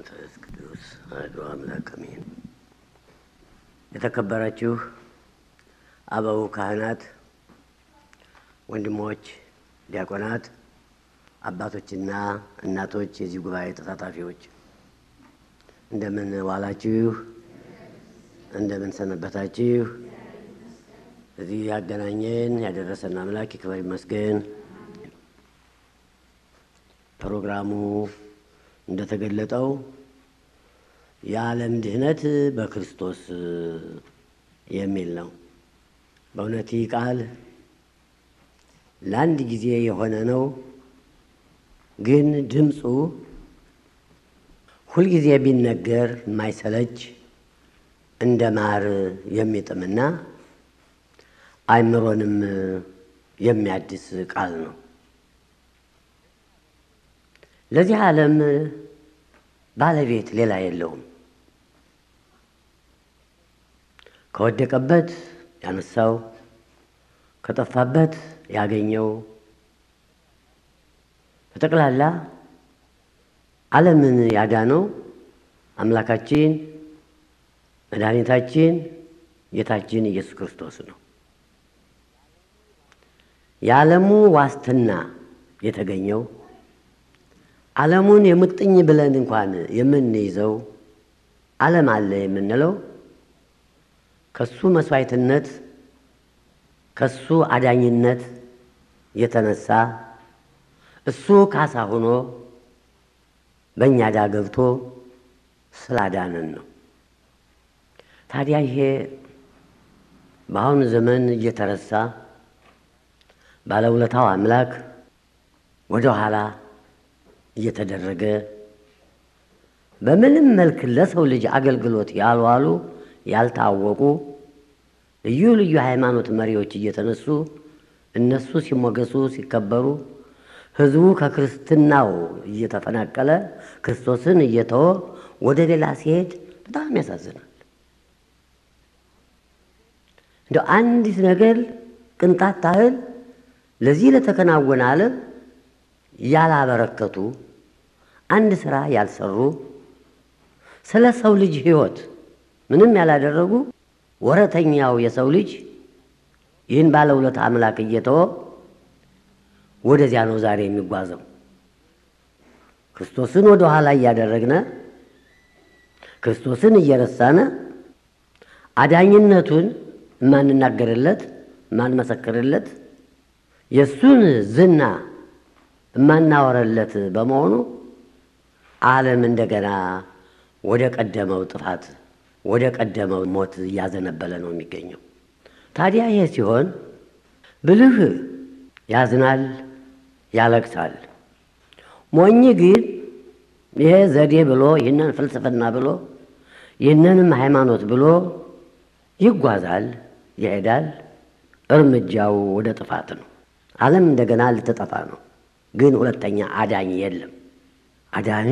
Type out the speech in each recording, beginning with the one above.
መንፈስ ቅዱስ አሐዱ አምላክ አሜን። የተከበራችሁ አበው ካህናት፣ ወንድሞች ዲያቆናት፣ አባቶችና እናቶች፣ የዚህ ጉባኤ ተሳታፊዎች እንደምን ዋላችሁ? እንደምን ሰነበታችሁ? እዚህ ያገናኘን ያደረሰን አምላክ ይክበር ይመስገን። ፕሮግራሙ እንደተገለጠው የዓለም ድህነት በክርስቶስ የሚል ነው። በእውነት ይህ ቃል ለአንድ ጊዜ የሆነ ነው፣ ግን ድምፁ ሁልጊዜ ቢነገር የማይሰለች እንደ ማር የሚጥምና አእምሮንም የሚያድስ ቃል ነው። ለዚህ ዓለም ባለቤት ሌላ የለውም። ከወደቀበት ያነሳው፣ ከጠፋበት ያገኘው፣ በጠቅላላ ዓለምን ያዳነው አምላካችን መድኃኒታችን ጌታችን ኢየሱስ ክርስቶስ ነው። የዓለሙ ዋስትና የተገኘው ዓለሙን የሙጥኝ ብለን እንኳን የምንይዘው ዓለም አለ የምንለው ከሱ መስዋዕትነት ከሱ አዳኝነት የተነሳ እሱ ካሳ ሆኖ በእኛ ዕዳ ገብቶ ስላዳነን ነው። ታዲያ ይሄ በአሁኑ ዘመን እየተረሳ ባለውለታው አምላክ ወደ ኋላ እየተደረገ በምንም መልክ ለሰው ልጅ አገልግሎት ያልዋሉ ያልታወቁ ልዩ ልዩ ሃይማኖት መሪዎች እየተነሱ እነሱ ሲሞገሱ ሲከበሩ፣ ሕዝቡ ከክርስትናው እየተፈናቀለ ክርስቶስን እየተወ ወደ ሌላ ሲሄድ በጣም ያሳዝናል። እንደ አንዲት ነገር ቅንጣት ታህል ለዚህ ለተከናወነ ዓለም ያላበረከቱ አንድ ስራ ያልሰሩ ስለ ሰው ልጅ ሕይወት ምንም ያላደረጉ ወረተኛው የሰው ልጅ ይህን ባለውለታ አምላክ እየተወ ወደዚያ ነው ዛሬ የሚጓዘው። ክርስቶስን ወደ ኋላ እያደረግነ ክርስቶስን እየረሳነ አዳኝነቱን የማንናገርለት የማንመሰክርለት የእሱን ዝና የማናወረለት በመሆኑ ዓለም እንደገና ወደ ቀደመው ጥፋት ወደ ቀደመው ሞት እያዘነበለ ነው የሚገኘው። ታዲያ ይሄ ሲሆን ብልህ ያዝናል፣ ያለቅሳል። ሞኝ ግን ይሄ ዘዴ ብሎ ይህንን ፍልስፍና ብሎ ይህንንም ሃይማኖት ብሎ ይጓዛል፣ ይሄዳል። እርምጃው ወደ ጥፋት ነው። ዓለም እንደገና ልትጠፋ ነው። ግን ሁለተኛ አዳኝ የለም። አዳኙ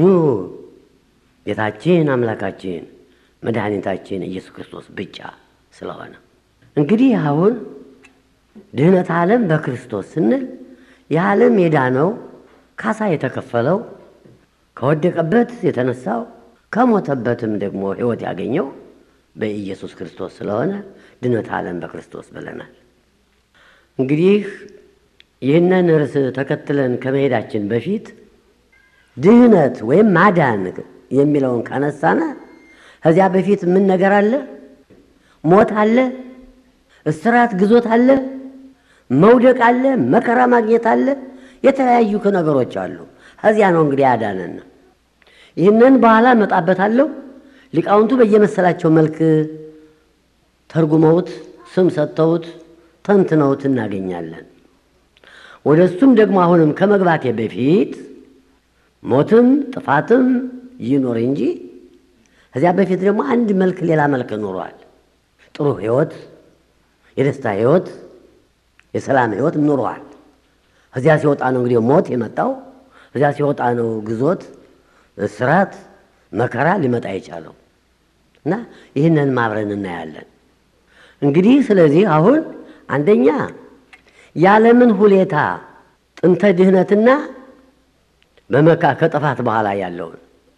ጌታችን አምላካችን መድኃኒታችን ኢየሱስ ክርስቶስ ብቻ ስለሆነ እንግዲህ አሁን ድህነት ዓለም በክርስቶስ ስንል የዓለም የዳነው ካሳ የተከፈለው ከወደቀበት የተነሳው ከሞተበትም ደግሞ ሕይወት ያገኘው በኢየሱስ ክርስቶስ ስለሆነ ድህነት ዓለም በክርስቶስ ብለናል። እንግዲህ ይህንን ርዕስ ተከትለን ከመሄዳችን በፊት ድህነት ወይም ማዳን የሚለውን ካነሳነ ከዚያ በፊት ምን ነገር አለ? ሞት አለ፣ እስራት፣ ግዞት አለ፣ መውደቅ አለ፣ መከራ ማግኘት አለ፣ የተለያዩ ነገሮች አሉ። ከዚያ ነው እንግዲህ ያዳነን። ይህንን በኋላ እመጣበታለሁ። ሊቃውንቱ በየመሰላቸው መልክ ተርጉመውት ስም ሰጥተውት ተንትነውት እናገኛለን። ወደ እሱም ደግሞ አሁንም ከመግባቴ በፊት ሞትም ጥፋትም ይኖር እንጂ ከዚያ በፊት ደግሞ አንድ መልክ ሌላ መልክ ኑሯል። ጥሩ ሕይወት፣ የደስታ ሕይወት፣ የሰላም ሕይወት ኑሯል። ከዚያ ሲወጣ ነው እንግዲህ ሞት የመጣው። ከዚያ ሲወጣ ነው ግዞት፣ እስራት፣ መከራ ሊመጣ የቻለው እና ይህንን ማብረን እናያለን። እንግዲህ ስለዚህ አሁን አንደኛ የዓለምን ሁኔታ ጥንተ ድህነትና በመካ ከጥፋት በኋላ ያለውን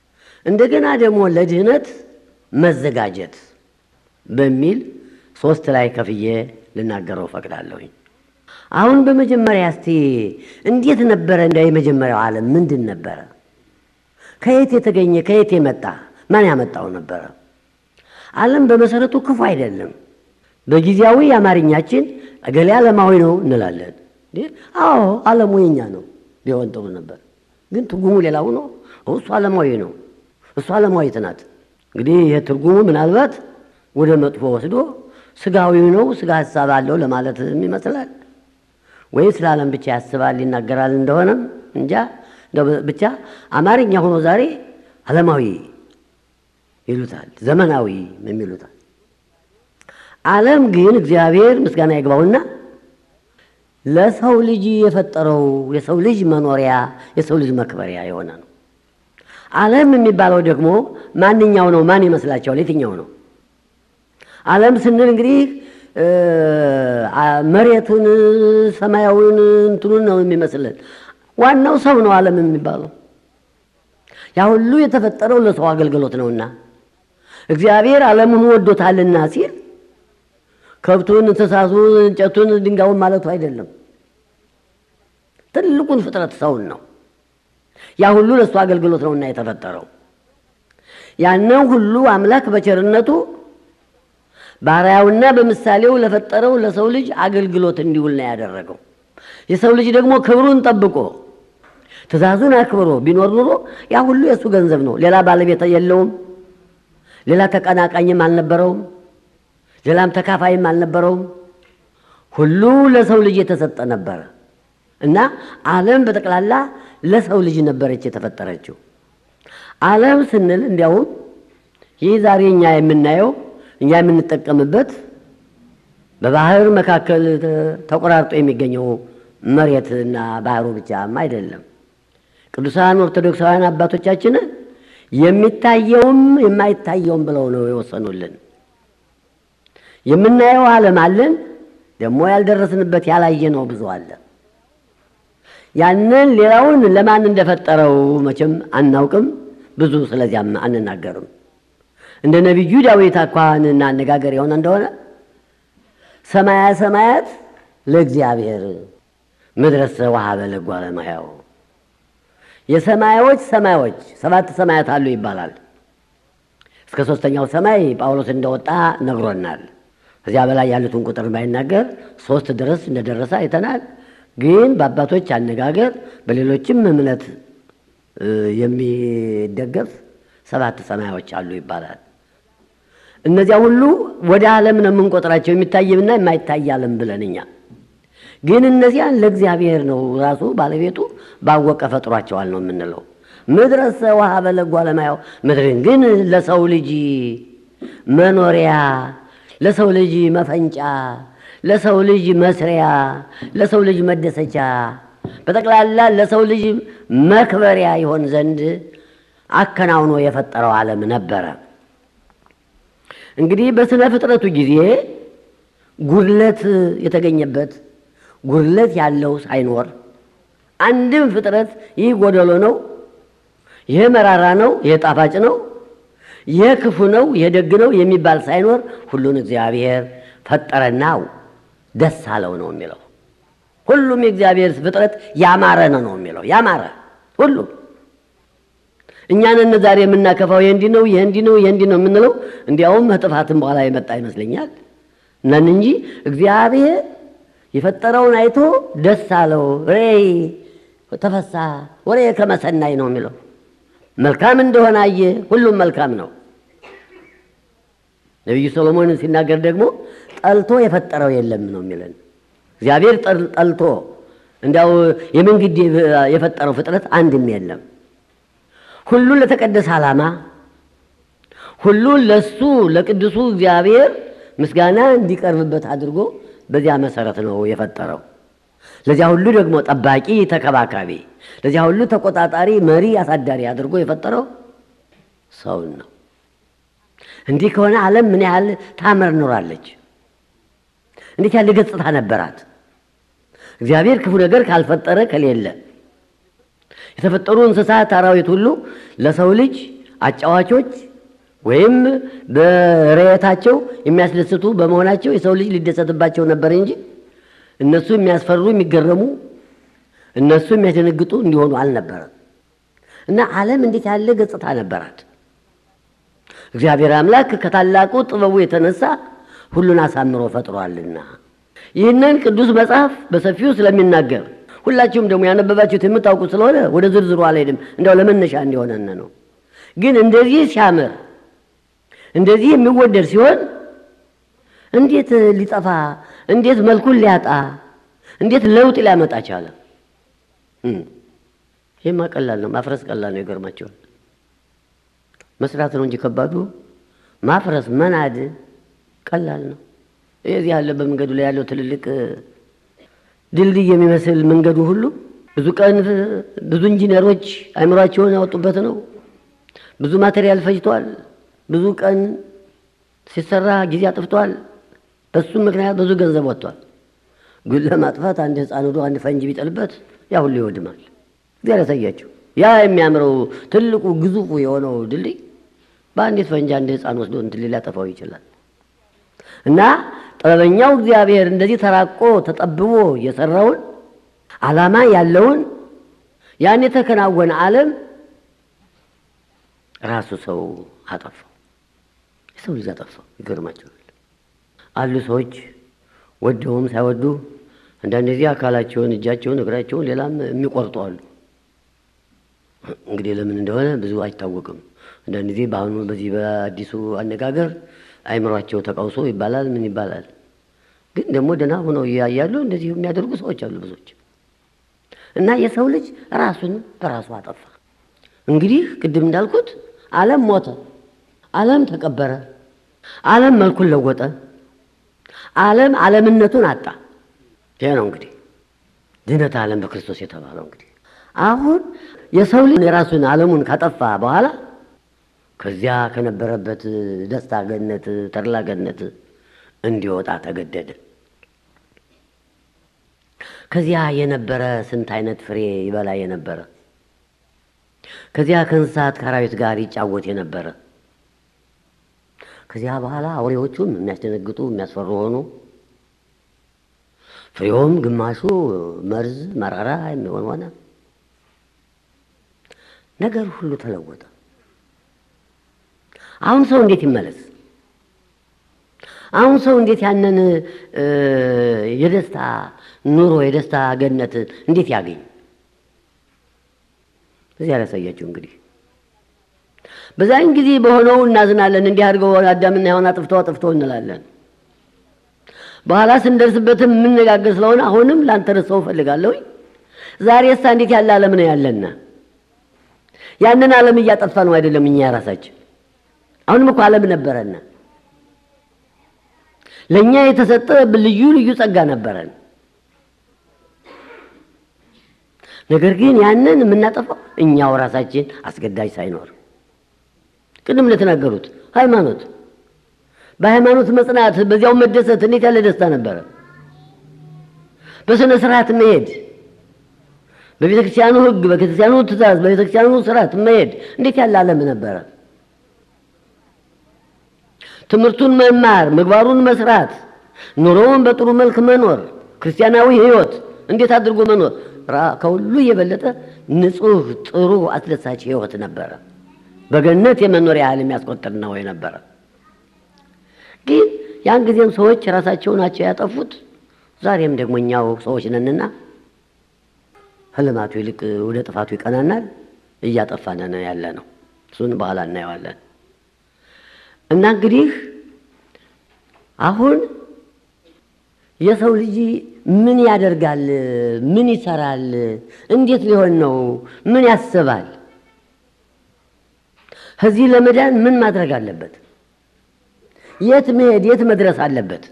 እንደገና ደግሞ ለድህነት መዘጋጀት በሚል ሶስት ላይ ከፍዬ ልናገረው ፈቅዳለሁኝ። አሁን በመጀመሪያ እስቲ እንዴት ነበረ? እንደ የመጀመሪያው ዓለም ምንድን ነበረ? ከየት የተገኘ ከየት የመጣ ማን ያመጣው ነበረ? ዓለም በመሰረቱ ክፉ አይደለም። በጊዜያዊ አማርኛችን እገሌ ዓለማዊ ነው እንላለን። አዎ ዓለሙ የኛ ነው ቢሆን ጥሩ ነበር። ግን ትርጉሙ ሌላው ነው። እሱ ዓለማዊ ነው፣ እሱ ዓለማዊት ናት። እንግዲህ ይህ ትርጉሙ ምናልባት ወደ መጥፎ ወስዶ ስጋዊ ነው፣ ስጋ ሀሳብ አለው ለማለት ይመስላል። ወይ ስለ ዓለም ብቻ ያስባል ይናገራል እንደሆነም እንጃ። ብቻ አማርኛ ሆኖ ዛሬ ዓለማዊ ይሉታል፣ ዘመናዊ የሚሉታል። ዓለም ግን እግዚአብሔር ምስጋና ይግባውና ለሰው ልጅ የፈጠረው የሰው ልጅ መኖሪያ የሰው ልጅ መክበሪያ የሆነ ነው። ዓለም የሚባለው ደግሞ ማንኛው ነው? ማን ይመስላቸዋል? የትኛው ነው? ዓለም ስንል እንግዲህ መሬቱን፣ ሰማያዊውን እንትኑን ነው የሚመስልን። ዋናው ሰው ነው ዓለም የሚባለው። ያ ሁሉ የተፈጠረው ለሰው አገልግሎት ነውና እግዚአብሔር ዓለሙን ወዶታልና ሲል ከብቱን፣ እንስሳቱን፣ እንጨቱን፣ ድንጋዩን ማለቱ አይደለም። ትልቁን ፍጥረት ሰውን ነው። ያ ሁሉ ለእሱ አገልግሎት ነውና የተፈጠረው። ያንን ሁሉ አምላክ በቸርነቱ ባሪያውና በምሳሌው ለፈጠረው ለሰው ልጅ አገልግሎት እንዲውል ነው ያደረገው። የሰው ልጅ ደግሞ ክብሩን ጠብቆ ትእዛዙን አክብሮ ቢኖር ኑሮ ያ ሁሉ የእሱ ገንዘብ ነው። ሌላ ባለቤት የለውም። ሌላ ተቀናቃኝም አልነበረውም። ሌላም ተካፋይም አልነበረውም። ሁሉ ለሰው ልጅ የተሰጠ ነበረ እና ዓለም በጠቅላላ ለሰው ልጅ ነበረች የተፈጠረችው። ዓለም ስንል እንዲያውም ይህ ዛሬ እኛ የምናየው እኛ የምንጠቀምበት በባህር መካከል ተቆራርጦ የሚገኘው መሬትና ባህሩ ብቻም አይደለም። ቅዱሳን ኦርቶዶክሳውያን አባቶቻችን የሚታየውም የማይታየውም ብለው ነው የወሰኑልን። የምናየው ዓለም አለን፣ ደግሞ ያልደረስንበት ያላየነው ብዙ አለ። ያንን ሌላውን ለማን እንደፈጠረው መቼም አናውቅም፣ ብዙ ስለዚያም አንናገርም። እንደ ነቢዩ ዳዊት አኳኋንና አነጋገር የሆነ እንደሆነ ሰማያ ሰማያት ለእግዚአብሔር ምድረሰ ወሀበ ለእጓለ እመሕያው የሰማዮች ሰማዮች ሰባት ሰማያት አሉ ይባላል። እስከ ሦስተኛው ሰማይ ጳውሎስ እንደወጣ ነግሮናል። ከዚያ በላይ ያሉትን ቁጥር ባይናገር ሶስት ድረስ እንደደረሰ አይተናል። ግን በአባቶች አነጋገር በሌሎችም እምነት የሚደገፍ ሰባት ሰማዮች አሉ ይባላል። እነዚያ ሁሉ ወደ ዓለም ነው የምንቆጥራቸው የሚታይምና የማይታይ ዓለም ብለን እኛ ግን እነዚያን ለእግዚአብሔር ነው ራሱ ባለቤቱ ባወቀ ፈጥሯቸዋል ነው የምንለው። ምድረሰ ወሀበ ለእጓለ እመሕያው ምድርን ግን ለሰው ልጅ መኖሪያ፣ ለሰው ልጅ መፈንጫ፣ ለሰው ልጅ መስሪያ፣ ለሰው ልጅ መደሰቻ፣ በጠቅላላ ለሰው ልጅ መክበሪያ ይሆን ዘንድ አከናውኖ የፈጠረው ዓለም ነበረ። እንግዲህ በስነ ፍጥረቱ ጊዜ ጉድለት የተገኘበት ጉድለት ያለው ሳይኖር አንድም ፍጥረት ይህ ጎደሎ ነው፣ ይህ መራራ ነው፣ ይህ ጣፋጭ ነው፣ ይህ ክፉ ነው፣ ይህ ደግ ነው የሚባል ሳይኖር ሁሉን እግዚአብሔር ፈጠረና ደስ አለው ነው የሚለው። ሁሉም የእግዚአብሔር ፍጥረት ያማረ ነው ነው የሚለው። ያማረ ሁሉም እኛንን ዛሬ የምናከፋው ይህ እንዲህ ነው፣ ይህ እንዲህ ነው፣ ይህ እንዲህ ነው የምንለው እንዲያውም ጥፋትም በኋላ የመጣ ይመስለኛል ነን እንጂ እግዚአብሔር የፈጠረውን አይቶ ደስ አለው። ሬይ ተፈሳ ወሬ ከመሰናይ ነው የሚለው መልካም እንደሆነ አየ። ሁሉም መልካም ነው። ነቢዩ ሰሎሞን ሲናገር ደግሞ ጠልቶ የፈጠረው የለም ነው የሚለን። እግዚአብሔር ጠልቶ እንዲያው የምንግድ የፈጠረው ፍጥረት አንድም የለም። ሁሉን ለተቀደሰ ዓላማ ሁሉን ለሱ ለቅዱሱ እግዚአብሔር ምስጋና እንዲቀርብበት አድርጎ በዚያ መሰረት ነው የፈጠረው። ለዚያ ሁሉ ደግሞ ጠባቂ፣ ተከባካቢ፣ ለዚያ ሁሉ ተቆጣጣሪ፣ መሪ፣ አሳዳሪ አድርጎ የፈጠረው ሰውን ነው። እንዲህ ከሆነ ዓለም ምን ያህል ታምር ኖራለች! እንዴት ያለ ገጽታ ነበራት! እግዚአብሔር ክፉ ነገር ካልፈጠረ ከሌለ የተፈጠሩ እንስሳት፣ አራዊት ሁሉ ለሰው ልጅ አጫዋቾች ወይም በርዕየታቸው የሚያስደስቱ በመሆናቸው የሰው ልጅ ሊደሰትባቸው ነበር እንጂ እነሱ የሚያስፈሩ የሚገረሙ፣ እነሱ የሚያስደነግጡ እንዲሆኑ አልነበረም። እና ዓለም እንዴት ያለ ገጽታ ነበራት! እግዚአብሔር አምላክ ከታላቁ ጥበቡ የተነሳ ሁሉን አሳምሮ ፈጥሯልና ይህንን ቅዱስ መጽሐፍ በሰፊው ስለሚናገር ሁላችሁም ደግሞ ያነበባችሁት የምታውቁት ስለሆነ ወደ ዝርዝሩ አልሄድም። እንዲያው ለመነሻ እንዲሆነን ነው። ግን እንደዚህ ሲያምር እንደዚህ የሚወደድ ሲሆን እንዴት ሊጠፋ እንዴት መልኩን ሊያጣ እንዴት ለውጥ ሊያመጣ ቻለ? ይህማ ቀላል ነው። ማፍረስ ቀላል ነው። ይገርማቸዋል። መስራት ነው እንጂ ከባዱ ማፍረስ መናድ ቀላል ነው። እዚህ ያለ በመንገዱ ላይ ያለው ትልልቅ ድልድይ የሚመስል መንገዱ ሁሉ ብዙ ቀን ብዙ ኢንጂነሮች አእምሯቸውን ያወጡበት ነው። ብዙ ማቴሪያል ፈጅቷል። ብዙ ቀን ሲሰራ ጊዜ አጥፍቷል። በሱም ምክንያት ብዙ ገንዘብ ወጥቷል። ግን ለማጥፋት አንድ ሕፃን ሄዶ አንድ ፈንጂ ቢጥልበት ያ ሁሉ ይወድማል። እግዚአብሔር ያሳያቸው። ያ የሚያምረው ትልቁ ግዙፉ የሆነው ድልድይ በአንዲት ፈንጂ አንድ ሕፃን ወስዶ እንትን ሊያጠፋው ይችላል። እና ጥበበኛው እግዚአብሔር እንደዚህ ተራቆ ተጠብቦ የሰራውን ዓላማ ያለውን ያን የተከናወነ ዓለም ራሱ ሰው አጠፋው። የሰው ልጅ አጠፋው። ይገርማቸዋል። አሉ ሰዎች ወደውም ሳይወዱ አንዳንድ ጊዜ አካላቸውን፣ እጃቸውን፣ እግራቸውን ሌላም የሚቆርጡ አሉ። እንግዲህ ለምን እንደሆነ ብዙ አይታወቅም። አንዳንድ ጊዜ በአሁኑ በዚህ በአዲሱ አነጋገር አይምሯቸው ተቃውሶ ይባላል። ምን ይባላል? ግን ደግሞ ደህና ሆነው እያያሉ እንደዚህ የሚያደርጉ ሰዎች አሉ ብዙዎች። እና የሰው ልጅ ራሱን በራሱ አጠፋ። እንግዲህ ቅድም እንዳልኩት ዓለም ሞተ፣ ዓለም ተቀበረ፣ ዓለም መልኩን ለወጠ፣ ዓለም ዓለምነቱን አጣ። ይሄ ነው እንግዲህ ድነት ዓለም በክርስቶስ የተባለው። እንግዲህ አሁን የሰው ልጅ የራሱን ዓለሙን ካጠፋ በኋላ ከዚያ ከነበረበት ደስታ ገነት፣ ተድላ ገነት እንዲወጣ ተገደደ። ከዚያ የነበረ ስንት አይነት ፍሬ ይበላ የነበረ ከዚያ ከእንስሳት ከአራዊት ጋር ይጫወት የነበረ ከዚያ በኋላ አውሬዎቹም የሚያስደነግጡ የሚያስፈሩ ሆኑ። ፍሬውም ግማሹ መርዝ መራራ የሚሆን ሆነ። ነገር ሁሉ ተለወጠ። አሁን ሰው እንዴት ይመለስ? አሁን ሰው እንዴት ያንን የደስታ ኑሮ የደስታ ገነት እንዴት ያገኝ? እዚያ ያሳያችሁ እንግዲህ በዛን ጊዜ በሆነው እናዝናለን። እንዲህ አድርገው አዳምና ሔዋን አጥፍተው አጥፍተው እንላለን። በኋላ ስንደርስበትም የምነጋገር ስለሆነ አሁንም ላንተ ረሰው እፈልጋለሁ። ዛሬ እሳ እንዴት ያለ ዓለም ነው ያለና ያንን ዓለም እያጠፋ ነው አይደለም እኛ ራሳችን አሁንም እኮ ዓለም ነበረና ለእኛ የተሰጠ ልዩ ልዩ ጸጋ ነበረን። ነገር ግን ያንን የምናጠፋው እኛው ራሳችን አስገዳጅ ሳይኖር ቅድም እንደተናገሩት ሃይማኖት፣ በሃይማኖት መጽናት፣ በዚያው መደሰት እንዴት ያለ ደስታ ነበረ። በስነ ስርዓት መሄድ፣ በቤተ ክርስቲያኑ ሕግ፣ በቤተ ክርስቲያኑ ትእዛዝ፣ በቤተ ክርስቲያኑ ስርዓት መሄድ እንዴት ያለ ዓለም ነበረ። ትምህርቱን መማር፣ ምግባሩን መስራት፣ ኑሮውን በጥሩ መልክ መኖር፣ ክርስቲያናዊ ሕይወት እንዴት አድርጎ መኖር ከሁሉ የበለጠ ንጹሕ፣ ጥሩ፣ አስደሳች ሕይወት ነበረ። በገነት የመኖር ያህል የሚያስቆጥር ነው የነበረ። ግን ያን ጊዜም ሰዎች ራሳቸው ናቸው ያጠፉት። ዛሬም ደግሞ እኛው ሰዎች ነንና ህልማቱ ይልቅ ወደ ጥፋቱ ይቀናናል። እያጠፋን ነው ያለ ነው። እሱን በኋላ እናየዋለን። እና እንግዲህ አሁን የሰው ልጅ ምን ያደርጋል? ምን ይሰራል? እንዴት ሊሆን ነው? ምን ያስባል? ከዚህ ለመዳን ምን ማድረግ አለበት? የት መሄድ፣ የት መድረስ አለበት?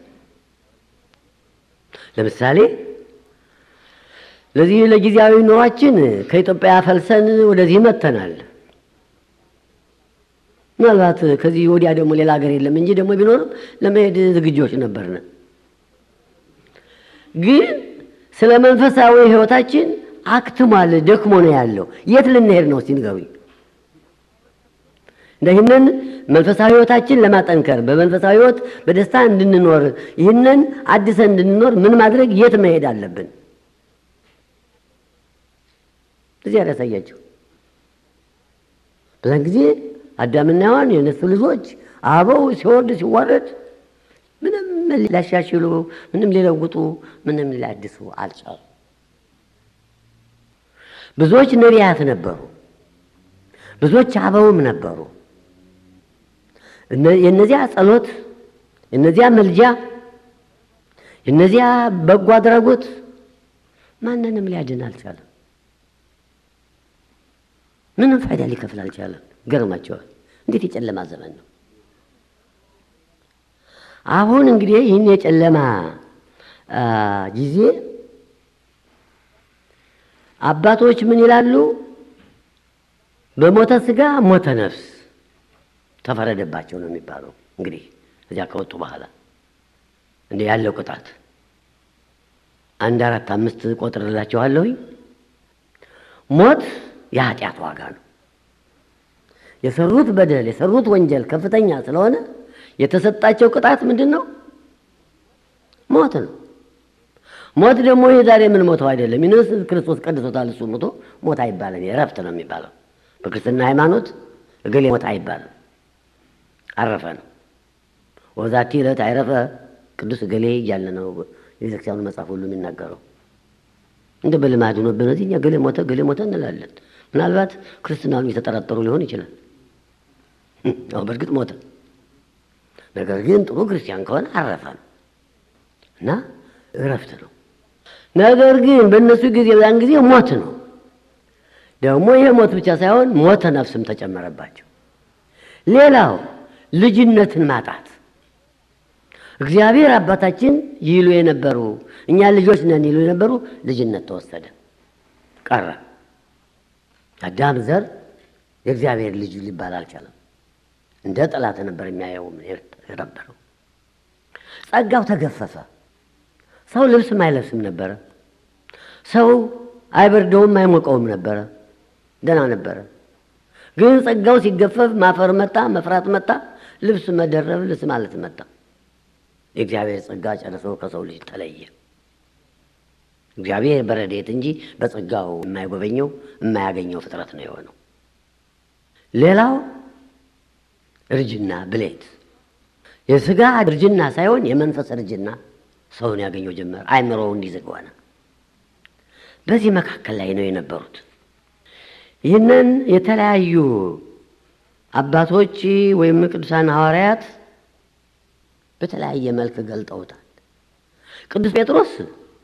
ለምሳሌ ለዚህ ለጊዜያዊ ኑሯችን ከኢትዮጵያ ፈልሰን ወደዚህ መጥተናል። ምናልባት ከዚህ ወዲያ ደግሞ ሌላ ሀገር የለም እንጂ ደግሞ ቢኖርም ለመሄድ ዝግጆች ነበርን። ግን ስለ መንፈሳዊ ሕይወታችን አክትሟል፣ ደክሞ ነው ያለው። የት ልንሄድ ነው? እስቲ ንገሩኝ። ይህንን መንፈሳዊ ሕይወታችን ለማጠንከር በመንፈሳዊ ሕይወት በደስታ እንድንኖር ይህንን አድሰን እንድንኖር ምን ማድረግ የት መሄድ አለብን? እዚያ ያሳያቸው። በዛን ጊዜ አዳምና ሔዋን የነሱ ልጆች አበው ሲወርድ ሲዋረድ ምንም ሊያሻሽሉ ምንም ሊለውጡ ምንም ሊያድሱ አልቻሉ። ብዙዎች ነቢያት ነበሩ፣ ብዙዎች አበውም ነበሩ። የእነዚያ ጸሎት፣ የእነዚያ መልጃ፣ የእነዚያ በጎ አድራጎት ማንንም ሊያድን አልቻለም። ምንም ፋይዳ ሊከፍል አልቻለም። ገርማቸዋል። እንዴት የጨለማ ዘመን ነው! አሁን እንግዲህ ይህን የጨለማ ጊዜ አባቶች ምን ይላሉ? በሞተ ስጋ ሞተ ነፍስ ተፈረደባቸው ነው የሚባለው። እንግዲህ እዚያ ከወጡ በኋላ እንደ ያለው ቅጣት አንድ አራት አምስት ቆጥርላችኋለሁኝ። ሞት የኃጢአት ዋጋ ነው። የሰሩት በደል የሰሩት ወንጀል ከፍተኛ ስለሆነ የተሰጣቸው ቅጣት ምንድን ነው? ሞት ነው። ሞት ደግሞ ይህ ዛሬ ምን ሞተው አይደለም። ይንስ ክርስቶስ ቀድሶታል። እሱ ሞቶ ሞት አይባልም፣ እረፍት ነው የሚባለው። በክርስትና ሃይማኖት እገሌ ሞት አይባልም፣ አረፈ ነው። ወዛቲ ዕለት አይረፈ ቅዱስ እገሌ እያለ ነው የቤተክርስቲያኑ መጽሐፍ ሁሉ የሚናገረው። እንደ በልማድ ሆኖብን እዚህ እኛ ገሌ ሞተ ገሌ ሞተ እንላለን። ምናልባት ክርስትናኑ የተጠራጠሩ ሊሆን ይችላል። አሁ በእርግጥ ሞተ፣ ነገር ግን ጥሩ ክርስቲያን ከሆነ አረፈ ነው እና እረፍት ነው። ነገር ግን በእነሱ ጊዜ በዛን ጊዜ ሞት ነው። ደግሞ ይሄ ሞት ብቻ ሳይሆን ሞተ ነፍስም ተጨመረባቸው። ሌላው ልጅነትን ማጣት እግዚአብሔር አባታችን ይሉ የነበሩ እኛ ልጆች ነን ይሉ የነበሩ ልጅነት ተወሰደ፣ ቀረ። አዳም ዘር የእግዚአብሔር ልጅ ሊባል አልቻለም። እንደ ጠላት ነበር የሚያየው የነበረው። ጸጋው ተገፈፈ። ሰው ልብስም አይለብስም ነበረ። ሰው አይበርደውም አይሞቀውም ነበረ። ደህና ነበረ። ግን ጸጋው ሲገፈፍ ማፈር መጣ፣ መፍራት መጣ፣ ልብስ መደረብ ልብስ ማለት መጣ። የእግዚአብሔር ጸጋ ጨርሶ ከሰው ልጅ ተለየ። እግዚአብሔር በረድኤት እንጂ በጸጋው የማይጎበኘው የማያገኘው ፍጥረት ነው የሆነው። ሌላው እርጅና ብሌት፣ የስጋ እርጅና ሳይሆን የመንፈስ እርጅና ሰውን ያገኘው ጀመር። አይምሮው እንዲዝግ ሆነ። በዚህ መካከል ላይ ነው የነበሩት። ይህንን የተለያዩ አባቶች ወይም ቅዱሳን ሐዋርያት በተለያየ መልክ ገልጠውታል። ቅዱስ ጴጥሮስ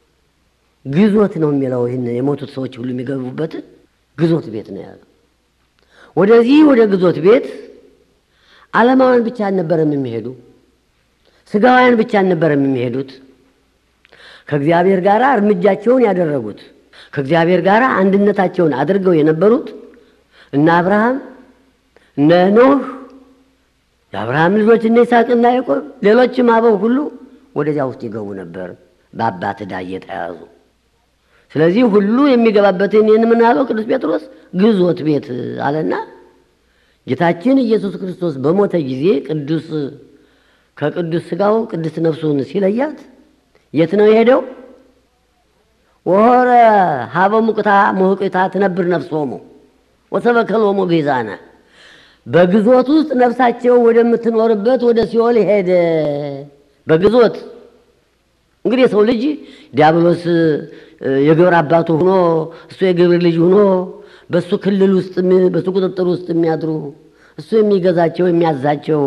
ግዞት ነው የሚለው ይህን የሞቱት ሰዎች ሁሉ የሚገቡበትን ግዞት ቤት ነው ያለው። ወደዚህ ወደ ግዞት ቤት ዓለማውያን ብቻ አልነበረም የሚሄዱ፣ ስጋውያን ብቻ አልነበረም የሚሄዱት ከእግዚአብሔር ጋር እርምጃቸውን ያደረጉት ከእግዚአብሔር ጋር አንድነታቸውን አድርገው የነበሩት እነ አብርሃም እነ ኖህ የአብርሃም ልጆች እነ ይስሐቅና ያዕቆብ ሌሎችም አበው ሁሉ ወደዚያ ውስጥ ይገቡ ነበር በአባት ዕዳ እየተያዙ። ስለዚህ ሁሉ የሚገባበትን ይህን የምናለው ቅዱስ ጴጥሮስ ግዞት ቤት አለና ጌታችን ኢየሱስ ክርስቶስ በሞተ ጊዜ ቅዱስ ከቅዱስ ሥጋው ቅዱስ ነፍሱን ሲለያት የት ነው የሄደው? ወሆረ ሀበ ሙቅታ ሙህቅታ ትነብር ነፍሶሙ ወሰበከሎሙ ቤዛነ በግዞት ውስጥ ነፍሳቸው ወደምትኖርበት ወደ ሲኦል ሄደ። በግዞት እንግዲህ የሰው ልጅ ዲያብሎስ የግብር አባቱ ሆኖ እሱ የግብር ልጅ ሆኖ በእሱ ክልል ውስጥ በእሱ ቁጥጥር ውስጥ የሚያድሩ እሱ የሚገዛቸው የሚያዛቸው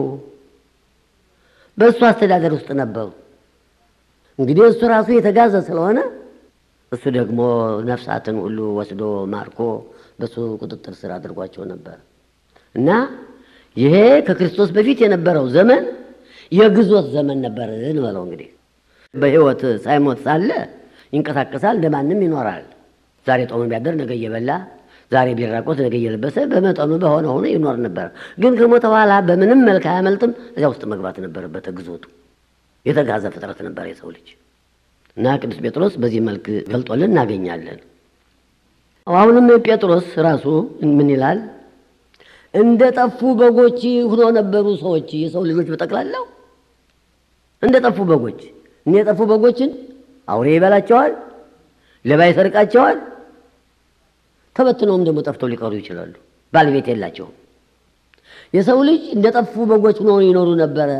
በእሱ አስተዳደር ውስጥ ነበሩ። እንግዲህ እሱ ራሱ የተጋዘ ስለሆነ እሱ ደግሞ ነፍሳትን ሁሉ ወስዶ ማርኮ በእሱ ቁጥጥር ስር አድርጓቸው ነበር እና ይሄ ከክርስቶስ በፊት የነበረው ዘመን የግዞት ዘመን ነበር እንበለው። እንግዲህ በሕይወት ሳይሞት ሳለ ይንቀሳቀሳል፣ እንደማንም ይኖራል። ዛሬ ጦም ቢያደር ነገ እየበላ ዛሬ ቢራቆት ነገ እየለበሰ በመጠኑ በሆነ ሆኖ ይኖር ነበር። ግን ከሞተ በኋላ በምንም መልክ አያመልጥም። እዚያ ውስጥ መግባት ነበረበት ግዞቱ። የተጋዘ ፍጥረት ነበር የሰው ልጅ እና ቅዱስ ጴጥሮስ በዚህ መልክ ገልጦልን እናገኛለን። አሁንም ጴጥሮስ ራሱ ምን ይላል? እንደ ጠፉ በጎች ሁኖ ነበሩ ሰዎች፣ የሰው ልጆች በጠቅላላው እንደ ጠፉ በጎች። እኔ የጠፉ በጎችን አውሬ ይበላቸዋል፣ ሌባ ይሰርቃቸዋል። ተበትነውም ደግሞ ጠፍተው ሊቀሩ ይችላሉ። ባለቤት የላቸውም። የሰው ልጅ እንደ ጠፉ በጎች ሆኖ ይኖሩ ነበረ።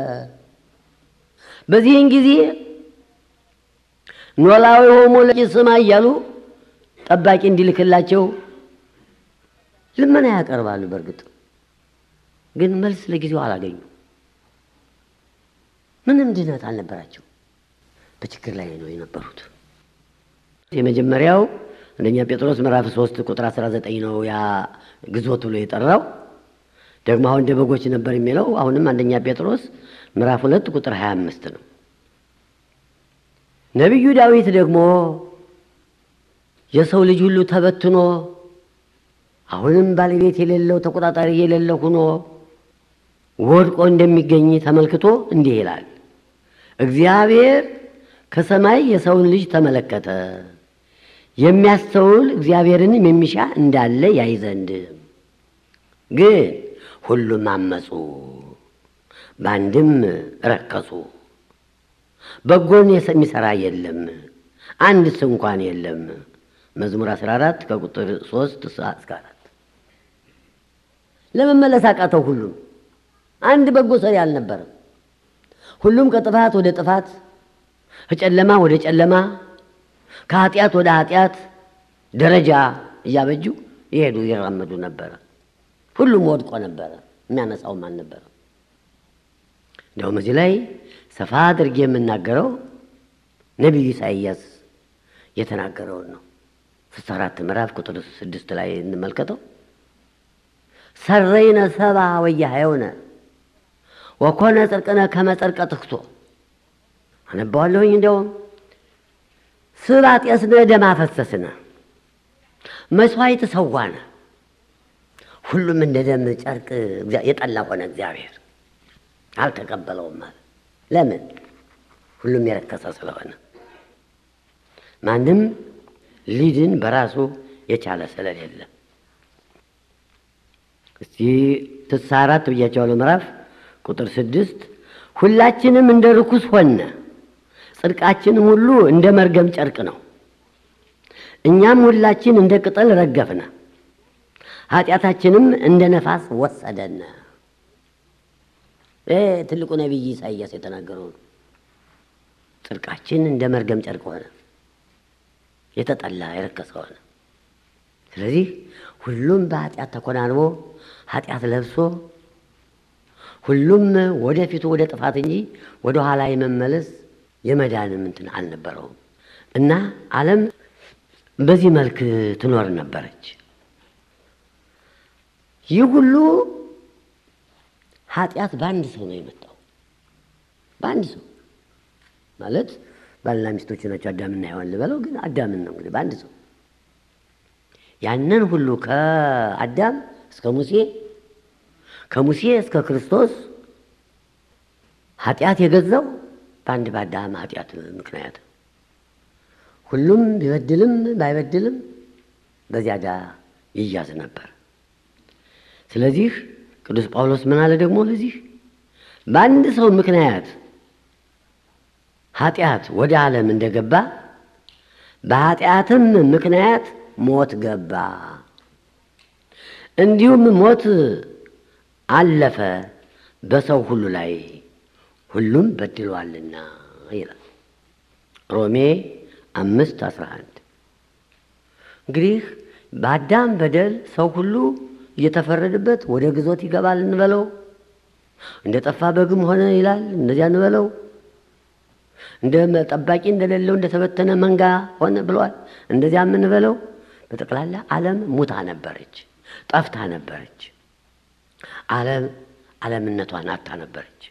በዚህን ጊዜ ኖላዊ ሆሞ ስማ እያሉ ጠባቂ እንዲልክላቸው ልመና ያቀርባሉ። በእርግጥ ግን መልስ ለጊዜው አላገኙ። ምንም ድነት አልነበራቸው። በችግር ላይ ነው የነበሩት። የመጀመሪያው አንደኛ ጴጥሮስ ምዕራፍ 3 ቁጥር 19 ነው ያ ግዞት ብሎ የጠራው። ደግሞ አሁን እንደ በጎች ነበር የሚለው አሁንም አንደኛ ጴጥሮስ ምዕራፍ 2 ቁጥር 25 ነው። ነቢዩ ዳዊት ደግሞ የሰው ልጅ ሁሉ ተበትኖ አሁንም ባለቤት የሌለው ተቆጣጣሪ የሌለው ሆኖ ወድቆ እንደሚገኝ ተመልክቶ እንዲህ ይላል፣ እግዚአብሔር ከሰማይ የሰውን ልጅ ተመለከተ፣ የሚያስተውል እግዚአብሔርንም የሚሻ እንዳለ ያይ ዘንድ ግን ሁሉም አመፁ፣ በአንድም ረከሱ፣ በጎን የሚሰራ የለም፣ አንድስ እንኳን የለም። መዝሙር 14 ከቁጥር 3 እስከ 4 ለመመለስ አቃተው። ሁሉም አንድ በጎ ሰሪ አልነበረም። ሁሉም ከጥፋት ወደ ጥፋት፣ ከጨለማ ወደ ጨለማ፣ ከኃጢአት ወደ ኃጢአት ደረጃ እያበጁ ይሄዱ ይራመዱ ነበረ። ሁሉም ወድቆ ነበረ። የሚያነሳውም አልነበረ። እንዲያውም እዚህ ላይ ሰፋ አድርጌ የምናገረው ነቢዩ ኢሳይያስ የተናገረውን ነው። ስልሳ አራት ምዕራፍ ቁጥር ስድስት ላይ እንመልከተው። ሰረይነ ሰባ ወያህየውነ ወኮነ ጽድቅነ ከመ ጽድቀ ትክቶ አነባዋለሁኝ። እንዲያውም ስብ አጤስነ ደም አፈሰስነ መስዋዕት ሰዋነ ሁሉም እንደ ደም ጨርቅ የጠላ ሆነ። እግዚአብሔር አልተቀበለውም ማለት ለምን? ሁሉም የረከሰ ስለሆነ ማንም ሊድን በራሱ የቻለ ስለሌለ። እስቲ ስልሳ አራት ብያቸዋለሁ ምዕራፍ ቁጥር ስድስት ሁላችንም እንደ ርኩስ ሆነ፣ ጽድቃችንም ሁሉ እንደ መርገም ጨርቅ ነው። እኛም ሁላችን እንደ ቅጠል ረገፍነ፣ ኃጢአታችንም እንደ ነፋስ ወሰደን። ይህ ትልቁ ነቢይ ኢሳይያስ የተናገረው ነው። ጽድቃችን እንደ መርገም ጨርቅ ሆነ፣ የተጠላ የረከሰ ሆነ። ስለዚህ ሁሉም በኃጢአት ተኮናንቦ ኃጢአት ለብሶ ሁሉም ወደፊቱ ወደ ጥፋት እንጂ ወደ ኋላ የመመለስ የመዳንም እንትን አልነበረውም እና ዓለም በዚህ መልክ ትኖር ነበረች። ይህ ሁሉ ኃጢአት በአንድ ሰው ነው የመጣው። በአንድ ሰው ማለት ባልና ሚስቶች ናቸው። አዳምና ሔዋን ልበለው፣ ግን አዳምን ነው እንግዲህ በአንድ ሰው ያንን ሁሉ ከአዳም እስከ ሙሴ ከሙሴ እስከ ክርስቶስ ኃጢአት የገዛው በአንድ በአዳም ኃጢአት ምክንያት ሁሉም ቢበድልም ባይበድልም በዚያ ዕዳ ይያዝ ነበር። ስለዚህ ቅዱስ ጳውሎስ ምን አለ ደግሞ ለዚህ በአንድ ሰው ምክንያት ኃጢአት ወደ ዓለም እንደገባ በኃጢአትም ምክንያት ሞት ገባ፣ እንዲሁም ሞት አለፈ በሰው ሁሉ ላይ ሁሉም በድሏልና ይላል ሮሜ አምስት አስራ አንድ እንግዲህ በአዳም በደል ሰው ሁሉ እየተፈረደበት ወደ ግዞት ይገባል እንበለው፣ እንደ ጠፋ በግም ሆነ ይላል እንደዚያ እንበለው፣ እንደ ጠባቂ እንደሌለው እንደተበተነ መንጋ ሆነ ብሏል እንደዚያ የምንበለው። በጠቅላላ ዓለም ሙታ ነበረች፣ ጠፍታ ነበረች። ዓለም ዓለምነቷን አታ ነበረች።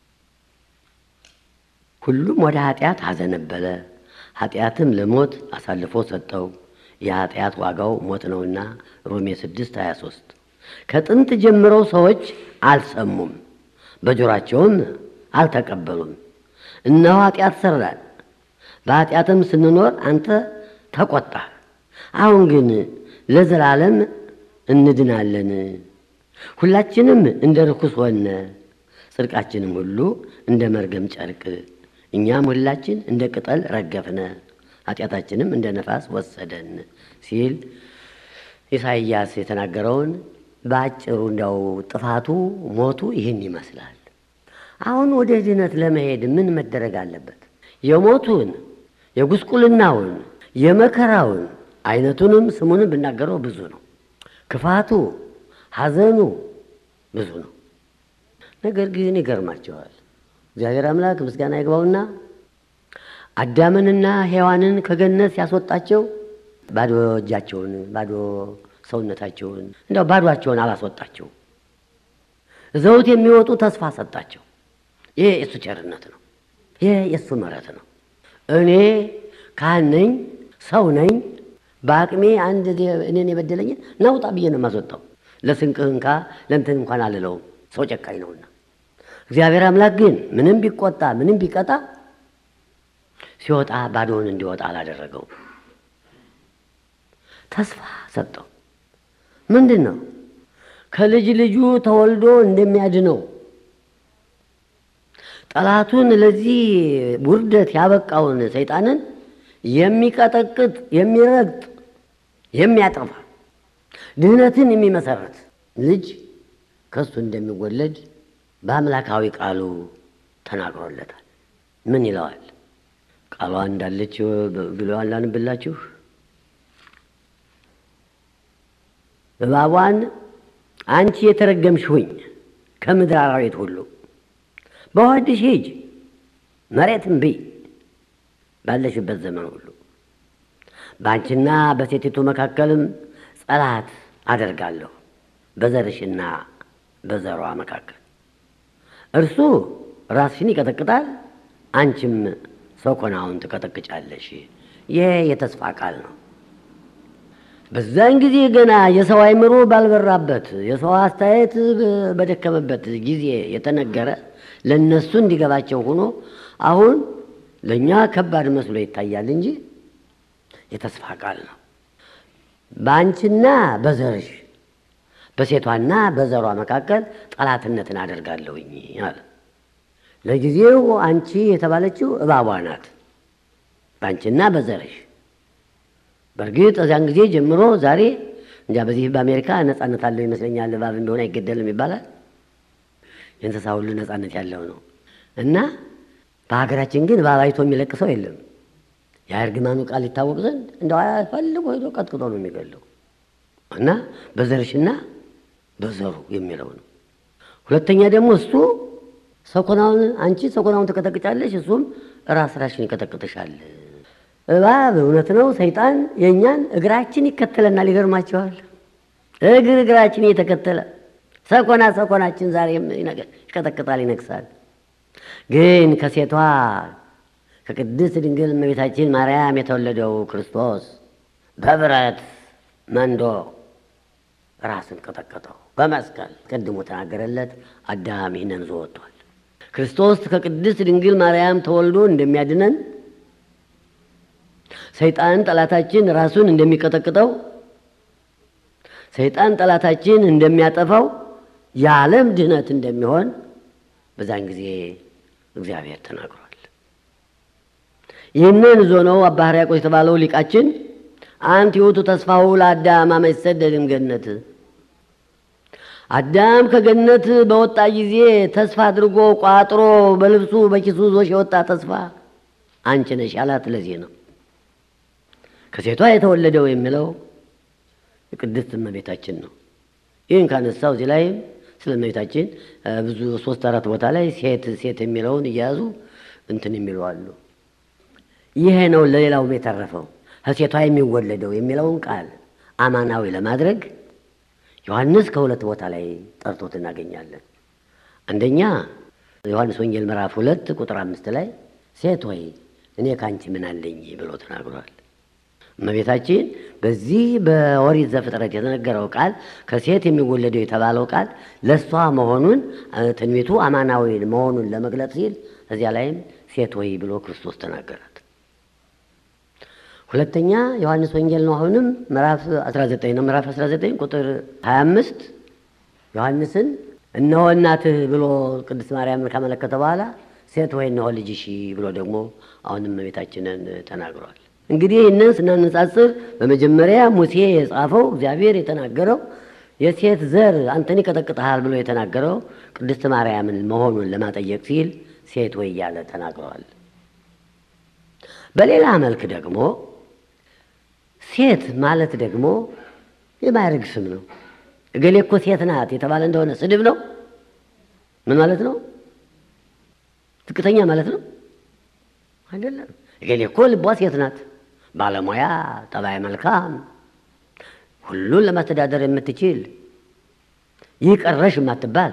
ሁሉም ወደ ኃጢአት አዘነበለ፣ ኃጢአትም ለሞት አሳልፎ ሰጠው። የኃጢአት ዋጋው ሞት ነውና ሮሜ 6 23 ከጥንት ጀምረው ሰዎች አልሰሙም፣ በጆሯቸውም አልተቀበሉም። እነሆ ኃጢአት ሰራን፣ በኃጢአትም ስንኖር አንተ ተቆጣ። አሁን ግን ለዘላለም እንድናለን። ሁላችንም እንደ ርኩስ ሆነ፣ ጽድቃችንም ሁሉ እንደ መርገም ጨርቅ፣ እኛም ሁላችን እንደ ቅጠል ረገፍነ፣ ኃጢአታችንም እንደ ነፋስ ወሰደን ሲል ኢሳይያስ የተናገረውን በአጭሩ እንዲያው ጥፋቱ ሞቱ ይህን ይመስላል። አሁን ወደ ድነት ለመሄድ ምን መደረግ አለበት? የሞቱን የጉስቁልናውን የመከራውን አይነቱንም ስሙንም ብናገረው ብዙ ነው። ክፋቱ ሐዘኑ ብዙ ነው። ነገር ግን ይገርማቸዋል። እግዚአብሔር አምላክ ምስጋና ይግባውና አዳምንና ሔዋንን ከገነት ሲያስወጣቸው ባዶ እጃቸውን ባዶ ሰውነታቸውን እንዲያው ባዷቸውን አላስወጣቸው። ዘውት የሚወጡ ተስፋ ሰጣቸው። ይሄ የእሱ ቸርነት ነው። ይሄ የእሱ ምሕረት ነው። እኔ ካህን ነኝ፣ ሰው ነኝ። በአቅሜ አንድ እኔን የበደለኝን ናውጣ ብዬ ነው የማስወጣው። ለስንቅህ እንካ ለእንትን እንኳን አልለውም፣ ሰው ጨካኝ ነውና። እግዚአብሔር አምላክ ግን ምንም ቢቆጣ ምንም ቢቀጣ ሲወጣ ባዶውን እንዲወጣ አላደረገው። ተስፋ ሰጠው። ምንድን ነው? ከልጅ ልጁ ተወልዶ እንደሚያድነው ጠላቱን ለዚህ ውርደት ያበቃውን ሰይጣንን የሚቀጠቅጥ የሚረግጥ የሚያጠፋ ድህነትን የሚመሰረት ልጅ ከሱ እንደሚወለድ በአምላካዊ ቃሉ ተናግሮለታል። ምን ይለዋል? ቃሏ እንዳለች ብሎ አላንብላችሁ እባቧን አንቺ የተረገምሽ ሁኝ ከምድር አራዊት ሁሉ በሆድሽ ሂጅ መሬትን ብይ ባለሽበት ዘመን ሁሉ በአንቺና በሴቲቱ መካከልም ጸላት አደርጋለሁ በዘርሽና በዘሯ መካከል እርሱ ራስሽን ይቀጠቅጣል፣ አንቺም ሰኮናውን ትቀጠቅጫለሽ። ይሄ የተስፋ ቃል ነው። በዛን ጊዜ ገና የሰው አእምሮ ባልበራበት የሰው አስተያየት በደከመበት ጊዜ የተነገረ ለእነሱ እንዲገባቸው ሆኖ አሁን ለእኛ ከባድ መስሎ ይታያል እንጂ የተስፋ ቃል ነው። በአንቺና በዘርሽ በሴቷና በዘሯ መካከል ጠላትነትን አደርጋለሁኝ አለ። ለጊዜው አንቺ የተባለችው እባቧ ናት። በአንቺና በዘርሽ በእርግጥ እዚያን ጊዜ ጀምሮ ዛሬ እንጃ በዚህ በአሜሪካ ነጻነት አለው ይመስለኛል። እባብ እንደሆነ አይገደልም ይባላል። የእንስሳ ሁሉ ነጻነት ያለው ነው እና በሀገራችን ግን እባብ አይቶ የሚለቅ ሰው የለም። የእርግማኑ ቃል ይታወቅ ዘንድ እንደው ፈልጎ ሄዶ ቀጥቅጦ ነው የሚገለው እና በዘርሽና በዘሩ የሚለው ነው። ሁለተኛ ደግሞ እሱ ሰኮናውን አንቺ ሰኮናውን ትቀጠቅጫለሽ፣ እሱም ራስ ራሽን ይቀጠቅጥሻል። እባብ እውነት ነው። ሰይጣን የእኛን እግራችን ይከተለናል። ይገርማቸዋል። እግር እግራችን እየተከተለ ሰኮና ሰኮናችን ዛሬም ይቀጠቅጣል፣ ይነግሳል። ግን ከሴቷ ከቅድስት ድንግል እመቤታችን ማርያም የተወለደው ክርስቶስ በብረት መንዶ ራስን ቀጠቀጠው በመስቀል ቀድሞ ተናገረለት። አዳም ይህንን ዞ ወጥቷል። ክርስቶስ ከቅድስት ድንግል ማርያም ተወልዶ እንደሚያድነን ሰይጣን ጠላታችን ራሱን እንደሚቀጠቅጠው ሰይጣን ጠላታችን እንደሚያጠፋው የዓለም ድህነት እንደሚሆን በዛን ጊዜ እግዚአብሔር ተናግሯል። ይህንን ዞ ነው አባ ሕርያቆስ የተባለው ሊቃችን አንቲ ውእቱ ተስፋሁ ለአዳም አመ ይሰደድ እምገነት አዳም ከገነት በወጣ ጊዜ ተስፋ አድርጎ ቋጥሮ በልብሱ በኪሱ ዞሽ የወጣ ተስፋ አንቺ ነሽ አላት። ለዚህ ነው ከሴቷ የተወለደው የሚለው የቅድስት እመቤታችን ነው። ይህን ካነሳው እዚህ ላይም ስለ እመቤታችን ብዙ ሶስት አራት ቦታ ላይ ሴት ሴት የሚለውን እየያዙ እንትን የሚሉ አሉ። ይሄ ነው ለሌላውም የተረፈው ከሴቷ የሚወለደው የሚለውን ቃል አማናዊ ለማድረግ ዮሐንስ ከሁለት ቦታ ላይ ጠርቶት እናገኛለን። አንደኛ ዮሐንስ ወንጌል ምዕራፍ ሁለት ቁጥር አምስት ላይ ሴት ሆይ እኔ ከአንቺ ምን አለኝ ብሎ ተናግሯል። እመቤታችን በዚህ በኦሪት ዘፍጥረት የተነገረው ቃል ከሴት የሚወለደው የተባለው ቃል ለእሷ መሆኑን ትንቢቱ አማናዊ መሆኑን ለመግለጽ ሲል እዚያ ላይም ሴት ሆይ ብሎ ክርስቶስ ተናገራት። ሁለተኛ ዮሐንስ ወንጌል ነው። አሁንም ምዕራፍ 19 ነው። ምዕራፍ 19 ቁጥር 25 ዮሐንስን እነሆ እናትህ ብሎ ቅድስት ማርያምን ካመለከተ በኋላ ሴት ወይ እነሆ ልጅሽ ብሎ ደግሞ አሁንም እመቤታችንን ተናግሯል። እንግዲህ ይህንን ስናነጻጽር በመጀመሪያ ሙሴ የጻፈው እግዚአብሔር የተናገረው የሴት ዘር አንተን ይቀጠቅጥሃል ብሎ የተናገረው ቅድስት ማርያምን መሆኑን ለማጠየቅ ሲል ሴት ወይ እያለ ተናግረዋል። በሌላ መልክ ደግሞ ሴት ማለት ደግሞ የማዕረግ ስም ነው። እገሌ እኮ ሴት ናት የተባለ እንደሆነ ስድብ ነው። ምን ማለት ነው? ዝቅተኛ ማለት ነው አይደለም። እገሌ እኮ ልቧ ሴት ናት፣ ባለሙያ፣ ጠባይ መልካም፣ ሁሉን ለማስተዳደር የምትችል ይህ ቀረሽ የማትባል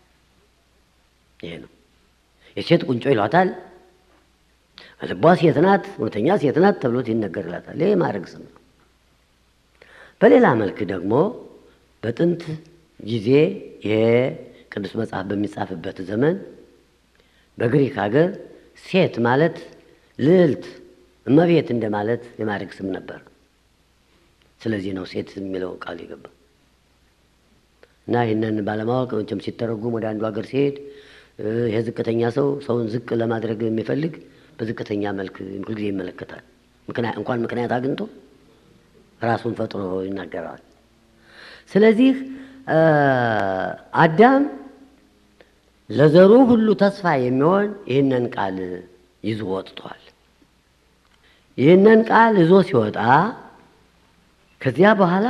ይሄ ነው። የሴት ቁንጮ ይሏታል። ልቧ ሴት ናት፣ እውነተኛ ሴት ናት ተብሎት ይነገርላታል። ይህ የማዕረግ ስም ነው። በሌላ መልክ ደግሞ በጥንት ጊዜ ይሄ ቅዱስ መጽሐፍ በሚጻፍበት ዘመን በግሪክ ሀገር ሴት ማለት ልዕልት፣ እመቤት እንደማለት የማዕረግ ስም ነበር። ስለዚህ ነው ሴት የሚለው ቃል የገባ እና ይህንን ባለማወቅ መቼም ሲተረጉም ወደ አንዱ ሀገር ሲሄድ ይሄ ዝቅተኛ ሰው ሰውን ዝቅ ለማድረግ የሚፈልግ በዝቅተኛ መልክ ሁልጊዜ ይመለከታል። እንኳን ምክንያት አግኝቶ ራሱን ፈጥሮ ይናገረዋል። ስለዚህ አዳም ለዘሩ ሁሉ ተስፋ የሚሆን ይህንን ቃል ይዞ ወጥቷል። ይህንን ቃል ይዞ ሲወጣ ከዚያ በኋላ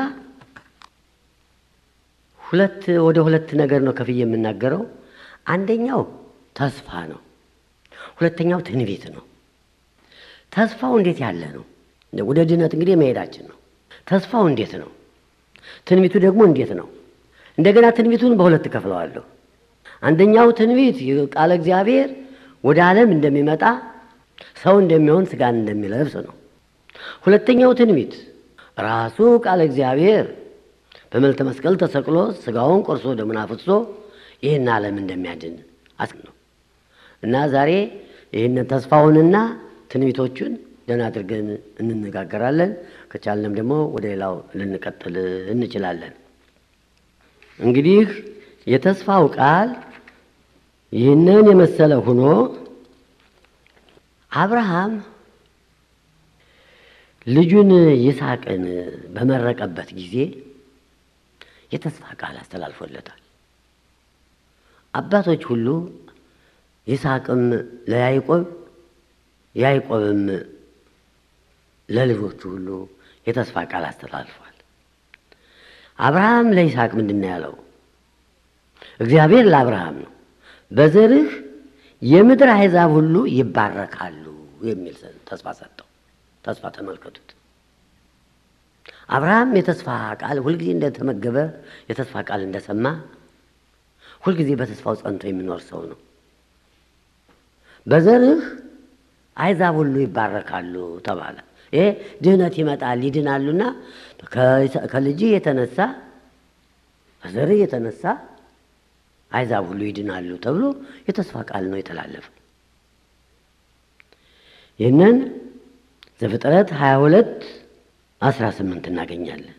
ሁለት ወደ ሁለት ነገር ነው ከፍዬ የምናገረው። አንደኛው ተስፋ ነው። ሁለተኛው ትንቢት ነው። ተስፋው እንዴት ያለ ነው? ወደ ድነት እንግዲህ መሄዳችን ነው። ተስፋው እንዴት ነው? ትንቢቱ ደግሞ እንዴት ነው? እንደገና ትንቢቱን በሁለት ከፍለዋለሁ። አንደኛው ትንቢት ቃለ እግዚአብሔር ወደ ዓለም እንደሚመጣ ሰው እንደሚሆን ስጋን እንደሚለብስ ነው። ሁለተኛው ትንቢት ራሱ ቃለ እግዚአብሔር በመልተ መስቀል ተሰቅሎ ስጋውን ቆርሶ ደሙን አፍስሶ ይህን ዓለም እንደሚያድን አስ ነው እና ዛሬ ይህንን ተስፋውንና ትንቢቶቹን ደህና አድርገን እንነጋገራለን። ከቻልንም ደግሞ ወደ ሌላው ልንቀጥል እንችላለን። እንግዲህ የተስፋው ቃል ይህንን የመሰለ ሆኖ አብርሃም ልጁን ይስሐቅን በመረቀበት ጊዜ የተስፋ ቃል አስተላልፎለታል። አባቶች ሁሉ ይስሐቅም ለያዕቆብ ያዕቆብም ለልጆቹ ሁሉ የተስፋ ቃል አስተላልፏል። አብርሃም ለይስሐቅ ምንድን ነው ያለው? እግዚአብሔር ለአብርሃም ነው በዘርህ የምድር አሕዛብ ሁሉ ይባረካሉ የሚል ተስፋ ሰጠው። ተስፋ ተመልከቱት። አብርሃም የተስፋ ቃል ሁልጊዜ እንደተመገበ የተስፋ ቃል እንደሰማ ሁልጊዜ በተስፋው ጸንቶ የሚኖር ሰው ነው። በዘርህ አሕዛብ ሁሉ ይባረካሉ ተባለ። ይሄ ድህነት ይመጣል ይድናሉና ከልጅህ የተነሳ ከዘርህ የተነሳ አሕዛብ ሁሉ ይድናሉ ተብሎ የተስፋ ቃል ነው የተላለፈ። ይህንን ዘፍጥረት 22 18 እናገኛለን።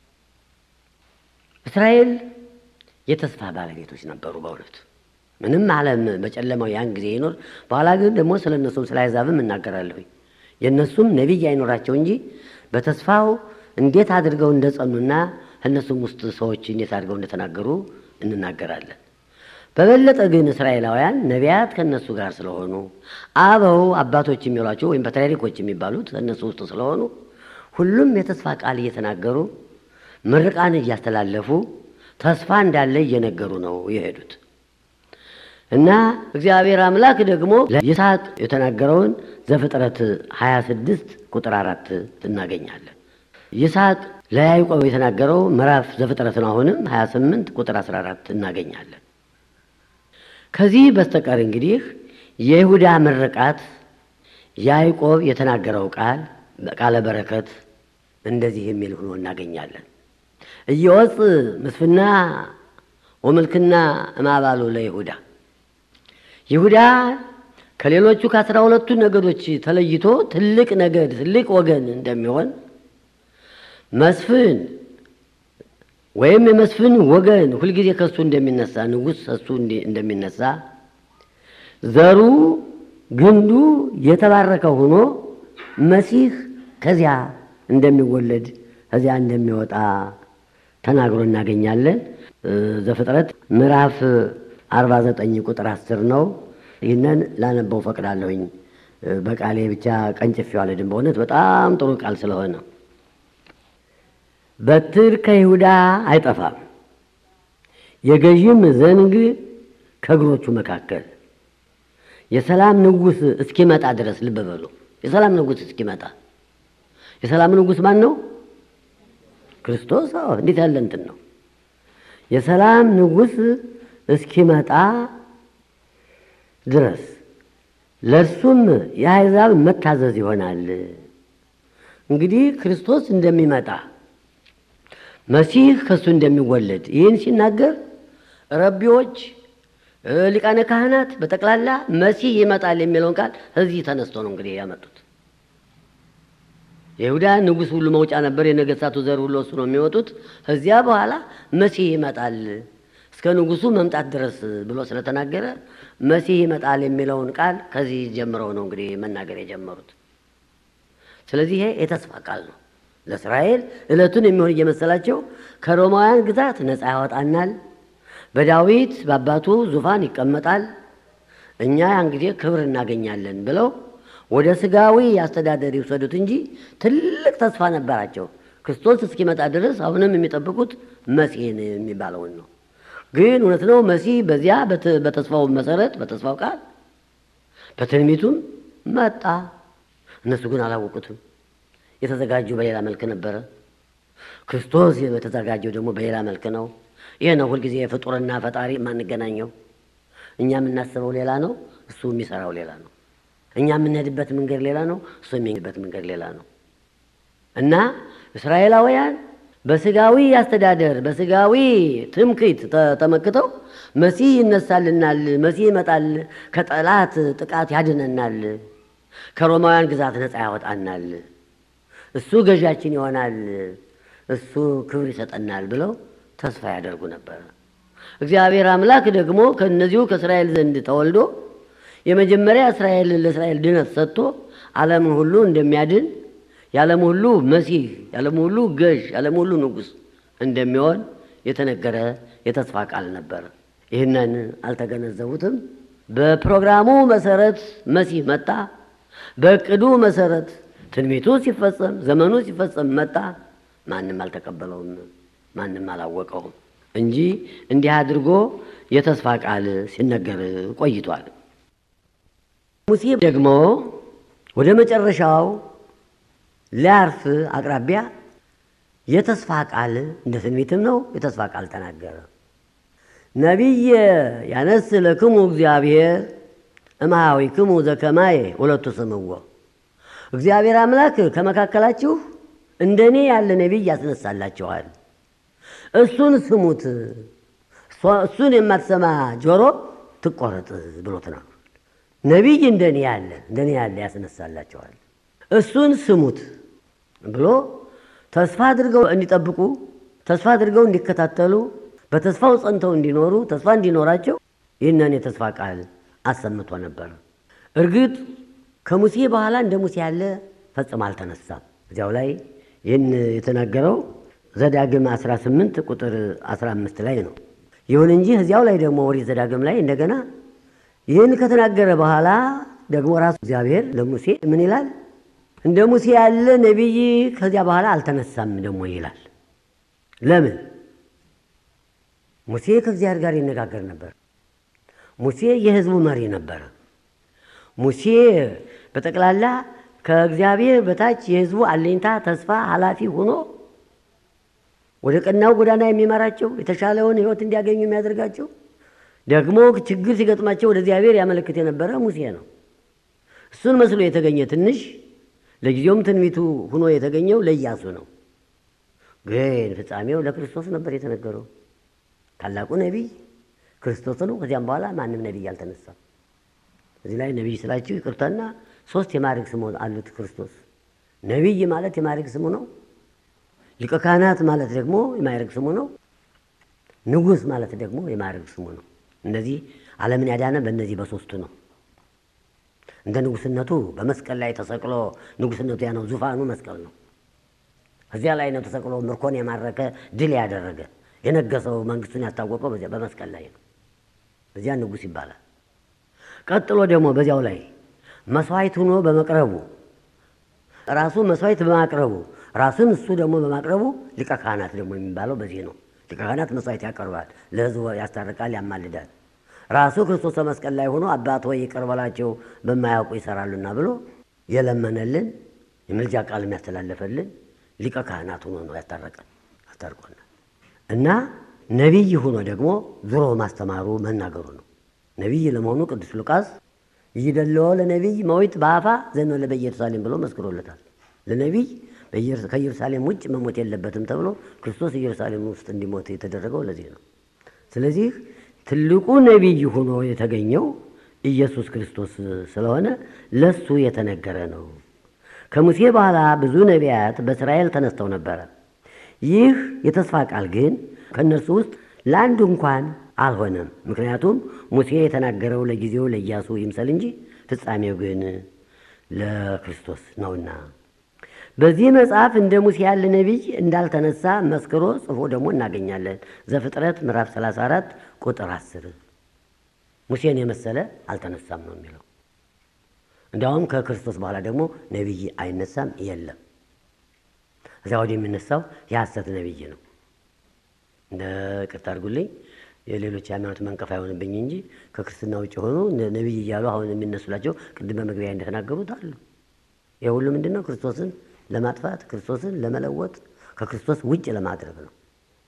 እስራኤል የተስፋ ባለቤቶች ነበሩ። በእውነቱ ምንም ዓለም በጨለማው ያን ጊዜ ይኖር። በኋላ ግን ደግሞ ስለ እነሱም ስለ አሕዛብም እናገራለሁኝ። የእነሱም ነቢይ አይኖራቸው እንጂ በተስፋው እንዴት አድርገው እንደጸኑና እነሱም ውስጥ ሰዎች እንዴት አድርገው እንደተናገሩ እንናገራለን። በበለጠ ግን እስራኤላውያን ነቢያት ከእነሱ ጋር ስለሆኑ አበው አባቶች የሚሏቸው ወይም ፓትርያርኮች የሚባሉት ከእነሱ ውስጥ ስለሆኑ ሁሉም የተስፋ ቃል እየተናገሩ ምርቃን እያስተላለፉ ተስፋ እንዳለ እየነገሩ ነው የሄዱት እና እግዚአብሔር አምላክ ደግሞ ለይስሐቅ የተናገረውን ዘፍጥረት 26 ቁጥር አራት እናገኛለን። ይስሐቅ ለያዕቆብ የተናገረው ምዕራፍ ዘፍጥረትን አሁንም 28 ቁጥር 14 እናገኛለን። ከዚህ በስተቀር እንግዲህ የይሁዳ ምርቃት ያዕቆብ የተናገረው ቃል በቃለ በረከት እንደዚህ የሚል ሆኖ እናገኛለን። እየወፅ ምስፍና ወምልክና እማባሉ ለይሁዳ ይሁዳ ከሌሎቹ ከአስራ ሁለቱ ነገዶች ተለይቶ ትልቅ ነገድ ትልቅ ወገን እንደሚሆን መስፍን ወይም የመስፍን ወገን ሁልጊዜ ከሱ እንደሚነሳ ንጉሥ ከሱ እንደሚነሳ ዘሩ ግንዱ የተባረከ ሆኖ መሲህ ከዚያ እንደሚወለድ ከዚያ እንደሚወጣ ተናግሮ እናገኛለን። ዘፍጥረት ምዕራፍ 49 ቁጥር 10 ነው። ይህንን ላነበው ፈቅዳለሁኝ። በቃሌ ብቻ ቀንጭፌው አልሄድም። በእውነት በጣም ጥሩ ቃል ስለሆነ በትር ከይሁዳ አይጠፋም፣ የገዥም ዘንግ ከእግሮቹ መካከል የሰላም ንጉሥ እስኪመጣ ድረስ ልብ በሉ። የሰላም ንጉሥ እስኪመጣ የሰላም ንጉሥ ማን ነው? ክርስቶስ። አዎ፣ እንዴት ያለ እንትን ነው! የሰላም ንጉሥ እስኪመጣ ድረስ ለእርሱም የአሕዛብ መታዘዝ ይሆናል። እንግዲህ ክርስቶስ እንደሚመጣ መሲህ ከእሱ እንደሚወለድ ይህን ሲናገር ረቢዎች፣ ሊቃነ ካህናት በጠቅላላ መሲህ ይመጣል የሚለውን ቃል እዚህ ተነስቶ ነው እንግዲህ ያመጡት። የይሁዳ ንጉሥ ሁሉ መውጫ ነበር፣ የነገሥታቱ ዘር ሁሉ እሱ ነው የሚወጡት። ከዚያ በኋላ መሲህ ይመጣል እስከ ንጉሡ መምጣት ድረስ ብሎ ስለተናገረ መሲህ ይመጣል የሚለውን ቃል ከዚህ ጀምረው ነው እንግዲህ መናገር የጀመሩት። ስለዚህ ይሄ የተስፋ ቃል ነው። ለእስራኤል ዕለቱን የሚሆን እየመሰላቸው ከሮማውያን ግዛት ነፃ ያወጣናል፣ በዳዊት በአባቱ ዙፋን ይቀመጣል፣ እኛ ያን ጊዜ ክብር እናገኛለን ብለው ወደ ስጋዊ አስተዳደር ይውሰዱት እንጂ ትልቅ ተስፋ ነበራቸው። ክርስቶስ እስኪመጣ ድረስ አሁንም የሚጠብቁት መሲህን የሚባለውን ነው። ግን እውነት ነው መሲህ በዚያ በተስፋው መሰረት በተስፋው ቃል በትንቢቱም መጣ። እነሱ ግን አላወቁትም። የተዘጋጁ በሌላ መልክ ነበረ። ክርስቶስ የተዘጋጀው ደግሞ በሌላ መልክ ነው። ይህ ነው ሁልጊዜ ፍጡርና ፈጣሪ የማንገናኘው። እኛ የምናስበው ሌላ ነው፣ እሱ የሚሰራው ሌላ ነው። እኛ የምንሄድበት መንገድ ሌላ ነው፣ እሱ የሚሄድበት መንገድ ሌላ ነው እና እስራኤላውያን በስጋዊ አስተዳደር በስጋዊ ትምክህት ተመክተው መሲህ ይነሳልናል፣ መሲህ ይመጣል፣ ከጠላት ጥቃት ያድነናል፣ ከሮማውያን ግዛት ነፃ ያወጣናል፣ እሱ ገዣችን ይሆናል፣ እሱ ክብር ይሰጠናል ብለው ተስፋ ያደርጉ ነበር። እግዚአብሔር አምላክ ደግሞ ከእነዚሁ ከእስራኤል ዘንድ ተወልዶ የመጀመሪያ እስራኤልን ለእስራኤል ድነት ሰጥቶ ዓለምን ሁሉ እንደሚያድን የዓለም ሁሉ መሲህ የዓለም ሁሉ ገዥ የዓለም ሁሉ ንጉሥ እንደሚሆን የተነገረ የተስፋ ቃል ነበር። ይህንን አልተገነዘቡትም። በፕሮግራሙ መሰረት መሲህ መጣ። በእቅዱ መሰረት ትንቢቱ ሲፈጸም ዘመኑ ሲፈጸም መጣ። ማንም አልተቀበለውም፣ ማንም አላወቀውም እንጂ እንዲህ አድርጎ የተስፋ ቃል ሲነገር ቆይቷል። ሙሴ ደግሞ ወደ መጨረሻው ሊያርፍ አቅራቢያ የተስፋ ቃል እንደ ትንቢትም ነው የተስፋ ቃል ተናገረ። ነቢየ ያነስ ለክሙ እግዚአብሔር እምሃዊክሙ ዘከማየ ሁለቱ ስምዎ እግዚአብሔር አምላክ ከመካከላችሁ እንደ እኔ ያለ ነቢይ ያስነሳላችኋል፣ እሱን ስሙት፣ እሱን የማትሰማ ጆሮ ትቆረጥ ብሎ ተናግሯል። ነቢይ እንደ እኔ ያለ እንደ እኔ ያለ ያስነሳላችኋል እሱን ስሙት ብሎ ተስፋ አድርገው እንዲጠብቁ ተስፋ አድርገው እንዲከታተሉ በተስፋው ጸንተው እንዲኖሩ ተስፋ እንዲኖራቸው ይህንን የተስፋ ቃል አሰምቶ ነበር። እርግጥ ከሙሴ በኋላ እንደ ሙሴ ያለ ፈጽሞ አልተነሳም። እዚያው ላይ ይህን የተናገረው ዘዳግም 18 ቁጥር 15 ላይ ነው። ይሁን እንጂ እዚያው ላይ ደግሞ ኦሪት ዘዳግም ላይ እንደገና ይህን ከተናገረ በኋላ ደግሞ ራሱ እግዚአብሔር ለሙሴ ምን ይላል? እንደ ሙሴ ያለ ነቢይ ከዚያ በኋላ አልተነሳም ደግሞ ይላል። ለምን? ሙሴ ከእግዚአብሔር ጋር ይነጋገር ነበር። ሙሴ የሕዝቡ መሪ ነበረ። ሙሴ በጠቅላላ ከእግዚአብሔር በታች የሕዝቡ አለኝታ፣ ተስፋ፣ ኃላፊ ሆኖ ወደ ቀናው ጎዳና የሚመራቸው የተሻለውን ሕይወት እንዲያገኙ የሚያደርጋቸው ደግሞ ችግር ሲገጥማቸው ወደ እግዚአብሔር ያመለክት የነበረ ሙሴ ነው። እሱን መስሎ የተገኘ ትንሽ ለጊዜውም ትንቢቱ ሆኖ የተገኘው ለኢያሱ ነው። ግን ፍጻሜው ለክርስቶስ ነበር የተነገረው። ታላቁ ነቢይ ክርስቶስ ነው። ከዚያም በኋላ ማንም ነቢይ አልተነሳም። እዚህ ላይ ነቢይ ስላችሁ ይቅርታና ሶስት የማዕረግ ስሙ አሉት ክርስቶስ። ነቢይ ማለት የማዕረግ ስሙ ነው። ሊቀ ካህናት ማለት ደግሞ የማዕረግ ስሙ ነው። ንጉሥ ማለት ደግሞ የማዕረግ ስሙ ነው። እነዚህ ዓለምን ያዳነ በእነዚህ በሶስቱ ነው። እንደ ንጉሥነቱ በመስቀል ላይ ተሰቅሎ ንጉሥነቱ ያ ነው። ዙፋኑ መስቀል ነው። እዚያ ላይ ነው ተሰቅሎ ምርኮን የማረከ ድል ያደረገ የነገሰው መንግስቱን ያስታወቀው በዚያ በመስቀል ላይ ነው። እዚያ ንጉሥ ይባላል። ቀጥሎ ደግሞ በዚያው ላይ መስዋዕት ሆኖ በመቅረቡ ራሱ መስዋዕት በማቅረቡ ራሱን እሱ ደግሞ በማቅረቡ ሊቀ ካህናት ደግሞ የሚባለው በዚህ ነው። ሊቀ ካህናት መስዋዕት ያቀርባል፣ ለሕዝቡ ያስታርቃል፣ ያማልዳል። ራሱ ክርስቶስ በመስቀል ላይ ሆኖ አባት ሆይ ይቅር በላቸው በማያውቁ ይሰራሉና ብሎ የለመነልን የምልጃ ቃል የሚያስተላለፈልን ሊቀ ካህናት ሆኖ ነው ያስታረቀን አስታርቆናል። እና ነቢይ ሆኖ ደግሞ ዙሮ ማስተማሩ መናገሩ ነው። ነቢይ ለመሆኑ ቅዱስ ሉቃስ ይደለዎ ለነቢይ መዊት በአፋ ዘእንበለ በኢየሩሳሌም ብሎ መስክሮለታል። ለነቢይ ከኢየሩሳሌም ውጭ መሞት የለበትም ተብሎ ክርስቶስ ኢየሩሳሌም ውስጥ እንዲሞት የተደረገው ለዚህ ነው። ስለዚህ ትልቁ ነቢይ ሆኖ የተገኘው ኢየሱስ ክርስቶስ ስለሆነ ለሱ የተነገረ ነው። ከሙሴ በኋላ ብዙ ነቢያት በእስራኤል ተነስተው ነበረ። ይህ የተስፋ ቃል ግን ከእነርሱ ውስጥ ለአንዱ እንኳን አልሆነም። ምክንያቱም ሙሴ የተናገረው ለጊዜው ለኢያሱ ይምሰል እንጂ ፍጻሜው ግን ለክርስቶስ ነውና። በዚህ መጽሐፍ እንደ ሙሴ ያለ ነቢይ እንዳልተነሳ መስክሮ ጽፎ ደግሞ እናገኛለን። ዘፍጥረት ምዕራፍ 34 ቁጥር 10 ሙሴን የመሰለ አልተነሳም ነው የሚለው። እንዲያውም ከክርስቶስ በኋላ ደግሞ ነቢይ አይነሳም የለም። እዚያ ወዲህ የሚነሳው የሐሰት ነቢይ ነው። እንደ ቅርታ አድርጉልኝ የሌሎች ሃይማኖት መንቀፍ አይሆንብኝ እንጂ ከክርስትና ውጭ የሆኑ ነቢይ እያሉ አሁን የሚነሱላቸው ቅድም በመግቢያ እንደተናገሩት አሉ። ይህ ሁሉ ምንድን ነው? ክርስቶስን ለማጥፋት ክርስቶስን ለመለወጥ ከክርስቶስ ውጭ ለማድረግ ነው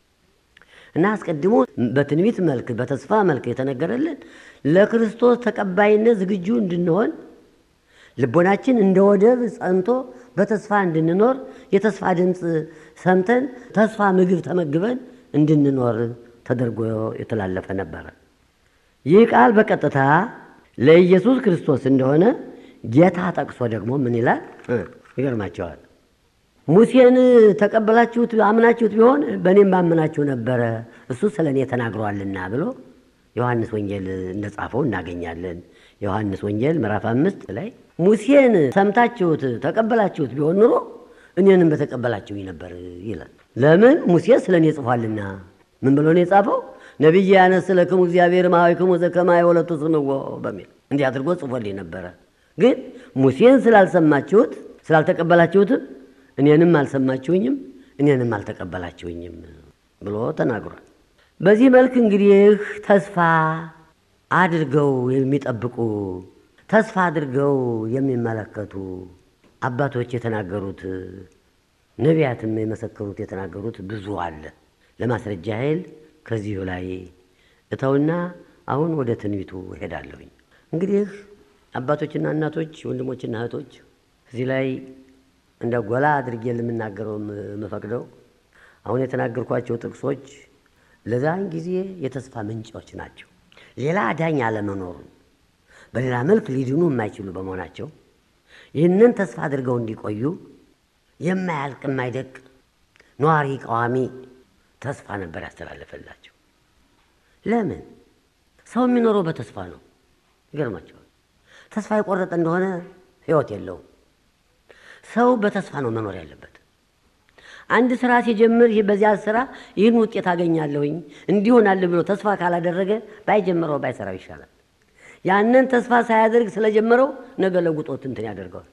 እና አስቀድሞ በትንቢት መልክ በተስፋ መልክ የተነገረልን ለክርስቶስ ተቀባይነት ዝግጁ እንድንሆን ልቦናችን እንደ ወደብ ጸንቶ በተስፋ እንድንኖር የተስፋ ድምፅ ሰምተን ተስፋ ምግብ ተመግበን እንድንኖር ተደርጎ የተላለፈ ነበረ። ይህ ቃል በቀጥታ ለኢየሱስ ክርስቶስ እንደሆነ ጌታ ጠቅሶ ደግሞ ምን ይላል? ይገርማቸዋል። ሙሴን ተቀበላችሁት አምናችሁት ቢሆን በእኔም ባምናችሁ ነበረ፣ እሱ ስለ እኔ ተናግሯልና ብሎ ዮሐንስ ወንጌል እንደጻፈው እናገኛለን። ዮሐንስ ወንጌል ምዕራፍ አምስት ላይ ሙሴን ሰምታችሁት ተቀበላችሁት ቢሆን ኑሮ እኔንም በተቀበላችሁኝ ነበር ይላል። ለምን? ሙሴ ስለ እኔ ጽፏልና። ምን ብሎ ነው የጻፈው? ነቢይ ያነስ ለክሙ እግዚአብሔር ማዋይክሙ ዘከማየ ወለቱ ስምዎ በሚል እንዲህ አድርጎ ጽፎልኝ ነበረ። ግን ሙሴን ስላልሰማችሁት ስላልተቀበላችሁትም እኔንም አልሰማችሁኝም፣ እኔንም አልተቀበላችሁኝም ብሎ ተናግሯል። በዚህ መልክ እንግዲህ ተስፋ አድርገው የሚጠብቁ ተስፋ አድርገው የሚመለከቱ አባቶች የተናገሩት ነቢያትም የመሰከሩት የተናገሩት ብዙ አለ። ለማስረጃ ያህል ከዚሁ ላይ እተውና አሁን ወደ ትንቢቱ እሄዳለሁኝ። እንግዲህ አባቶችና እናቶች፣ ወንድሞችና እህቶች እዚህ ላይ እንደ ጎላ አድርጌ ለምናገረው የምፈቅደው አሁን የተናገርኳቸው ጥቅሶች ለዛን ጊዜ የተስፋ ምንጮች ናቸው። ሌላ አዳኝ አለመኖሩን በሌላ መልክ ሊድኑ የማይችሉ በመሆናቸው ይህንን ተስፋ አድርገው እንዲቆዩ የማያልቅ የማይደቅ ነዋሪ ቃዋሚ ተስፋ ነበር ያስተላለፈላቸው። ለምን ሰው የሚኖረው በተስፋ ነው። ይገርማቸዋል። ተስፋ የቆረጠ እንደሆነ ሕይወት የለውም። ሰው በተስፋ ነው መኖር ያለበት። አንድ ስራ ሲጀምር ይህ በዚያ ስራ ይህን ውጤት አገኛለሁኝ እንዲሆናለሁ ብሎ ተስፋ ካላደረገ ባይጀምረው ባይሰራው ይሻላል። ያንን ተስፋ ሳያደርግ ስለጀመረው ነገ ለውጦት እንትን ያደርገዋል።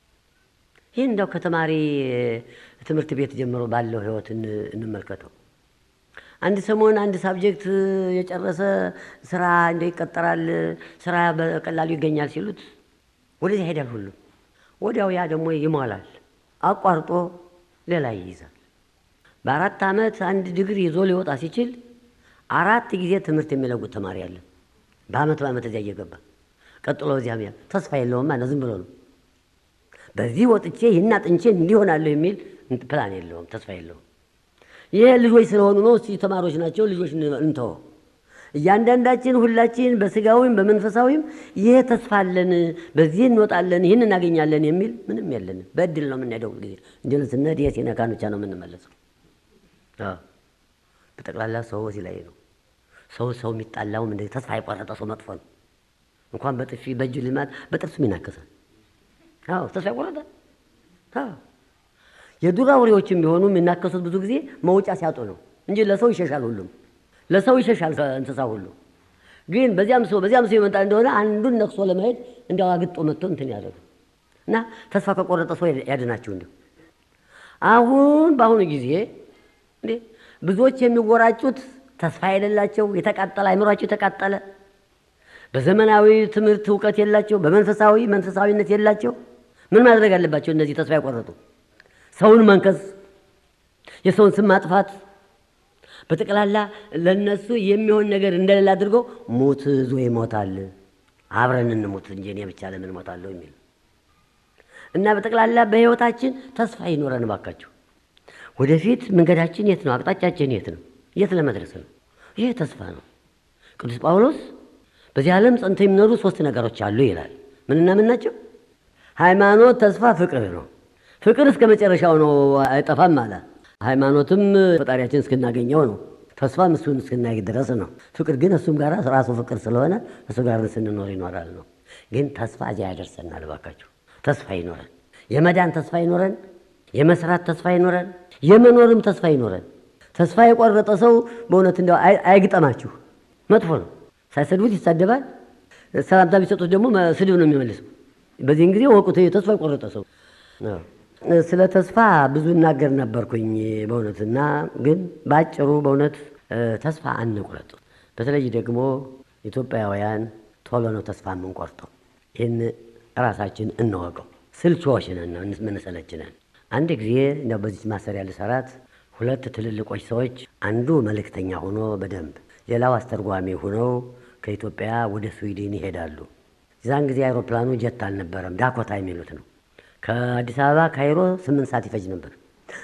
ይህ እንደው ከተማሪ ትምህርት ቤት ጀምሮ ባለው ህይወት እንመልከተው። አንድ ሰሞን አንድ ሳብጀክት የጨረሰ ስራ እንደ ይቀጠራል፣ ስራ በቀላሉ ይገኛል ሲሉት ወደዚያ ይሄዳል ሁሉም። ወዲያው ያ ደግሞ ይሞላል፣ አቋርጦ ሌላ ይይዛል። በአራት ዓመት አንድ ዲግሪ ይዞ ሊወጣ ሲችል አራት ጊዜ ትምህርት የሚለውጥ ተማሪ አለ። በአመት በአመት እዚያ እየገባ ቀጥሎ እዚያም ያ ተስፋ የለውም ማለት ዝም ብሎ ነው። በዚህ ወጥቼ ይህን አጥንቼ እንዲሆናለሁ የሚል ፕላን የለውም፣ ተስፋ የለውም። ይህ ልጆች ስለሆኑ ነው። እስኪ ተማሪዎች ናቸው፣ ልጆች እንተወው። እያንዳንዳችን ሁላችን በስጋዊም በመንፈሳዊም ይህ ተስፋ አለን፣ በዚህ እንወጣለን፣ ይህን እናገኛለን የሚል ምንም የለንም። በእድል ነው የምንሄደው። ጊዜ እንዲል ስንሄድ ይህ ሲነካን ብቻ ነው የምንመለሰው። በጠቅላላ ሰው እዚህ ላይ ነው። ሰው ሰው የሚጣላውም እንደ ተስፋ የቆረጠ ሰው መጥፎ ነው። እንኳን በጥፊ በእጅ ልማት በጥርሱም ይናከሳል። አዎ ተስፋ የቆረጠ አዎ። የዱር አውሬዎችም ቢሆኑ የሚናከሱት ብዙ ጊዜ መውጫ ሲያጡ ነው እንጂ ለሰው ይሸሻል። ሁሉም ለሰው ይሸሻል እንስሳ ሁሉ። ግን በዚያም ሰው በዚያም ሰው የመጣ እንደሆነ አንዱን ነክሶ ለመሄድ እንዲያው አግጦ መጥቶ እንትን ያደርግ እና ተስፋ ከቆረጠ ሰው ያድናችሁ እንዲሁ አሁን በአሁኑ ጊዜ እንዴ ብዙዎች የሚወራጩት ተስፋ የሌላቸው የተቃጠለ አይምሯቸው የተቃጠለ በዘመናዊ ትምህርት እውቀት የላቸው፣ በመንፈሳዊ መንፈሳዊነት የላቸው። ምን ማድረግ አለባቸው? እነዚህ ተስፋ የቆረጡ ሰውን መንከስ፣ የሰውን ስም ማጥፋት፣ በጠቅላላ ለነሱ የሚሆን ነገር እንደሌለ አድርገው ሞት ዞ ይሞታል፣ አብረን እንሞት እንጂ እኔ ብቻ ለምን እሞታለሁ የሚል እና በጠቅላላ በሕይወታችን ተስፋ ይኖረን ባካችሁ። ወደፊት መንገዳችን የት ነው? አቅጣጫችን የት ነው? የት ለመድረስ ነው? ይህ ተስፋ ነው። ቅዱስ ጳውሎስ በዚህ ዓለም ጸንተው የሚኖሩ ሶስት ነገሮች አሉ ይላል። ምንና ምን ናቸው? ሃይማኖት፣ ተስፋ፣ ፍቅር ነው። ፍቅር እስከ መጨረሻው ነው፣ አይጠፋም አለ። ሃይማኖትም ፈጣሪያችን እስክናገኘው ነው። ተስፋም እሱን እስክናገኝ ድረስ ነው። ፍቅር ግን እሱም ጋር ራሱ ፍቅር ስለሆነ እሱ ጋር ስንኖር ይኖራል ነው። ግን ተስፋ እዚያ ያደርሰናል። ባካችሁ ተስፋ ይኖረን፣ የመዳን ተስፋ ይኖረን፣ የመስራት ተስፋ ይኖረን፣ የመኖርም ተስፋ ይኖረን። ተስፋ የቆረጠ ሰው በእውነት እንዲያው አይግጠማችሁ፣ መጥፎ ነው። ሳይሰድቡት ይሳደባል። ሰላምታ ቢሰጡት ደግሞ ስድብ ነው የሚመልሰው። በዚህን ጊዜ ወቁት ተስፋ የቆረጠ ሰው። ስለ ተስፋ ብዙ እናገር ነበርኩኝ በእውነትና ግን በአጭሩ በእውነት ተስፋ አንቁረጥ። በተለይ ደግሞ ኢትዮጵያውያን ቶሎ ነው ተስፋ የምንቆርጠው። ይህን ራሳችን እንወቀው። ስልቾች ነን፣ ምንሰለች ነን። አንድ ጊዜ እንደው በዚህ ማሰሪያ ልሰራት ሁለት ትልልቆች ሰዎች አንዱ መልእክተኛ ሆኖ በደንብ ሌላው አስተርጓሚ ሆነው ከኢትዮጵያ ወደ ስዊድን ይሄዳሉ። የዛን ጊዜ አይሮፕላኑ ጀት አልነበረም፣ ዳኮታ የሚሉት ነው። ከአዲስ አበባ ካይሮ ስምንት ሰዓት ይፈጅ ነበር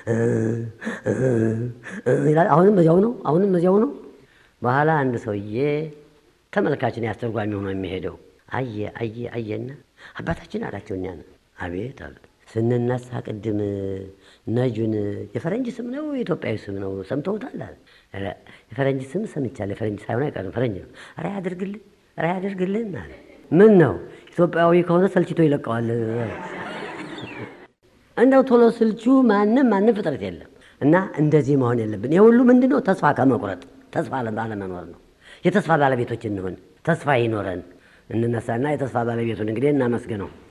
ይላል። አሁንም በዚያው ነው፣ አሁንም በዚያው ነው። በኋላ አንድ ሰውዬ ተመልካችን ያስተርጓሚ ሆኖ የሚሄደው አየ አየ አየና አባታችን አላቸው። እኛን አቤት አሉት። ስንነሳ ቅድም ነጁን የፈረንጅ ስም ነው የኢትዮጵያዊ ስም ነው ሰምተውታል? አለ። የፈረንጅ ስም ሰምቻለሁ። የፈረንጅ ሳይሆን አይቀርም ፈረንጅ ነው። ኧረ ያድርግልን፣ ኧረ ያድርግልን አለ። ምን ነው ኢትዮጵያዊ ከሆነ ሰልችቶ ይለቀዋል። እንደው ቶሎ ስልቹ ማንም ማንም ፍጥረት የለም እና እንደዚህ መሆን የለብን። ይህ ሁሉ ምንድን ነው? ተስፋ ከመቁረጥ ተስፋ አለመኖር ነው። የተስፋ ባለቤቶች እንሆን፣ ተስፋ ይኖረን፣ እንነሳና የተስፋ ባለቤቱን እንግዲህ እናመስግነው።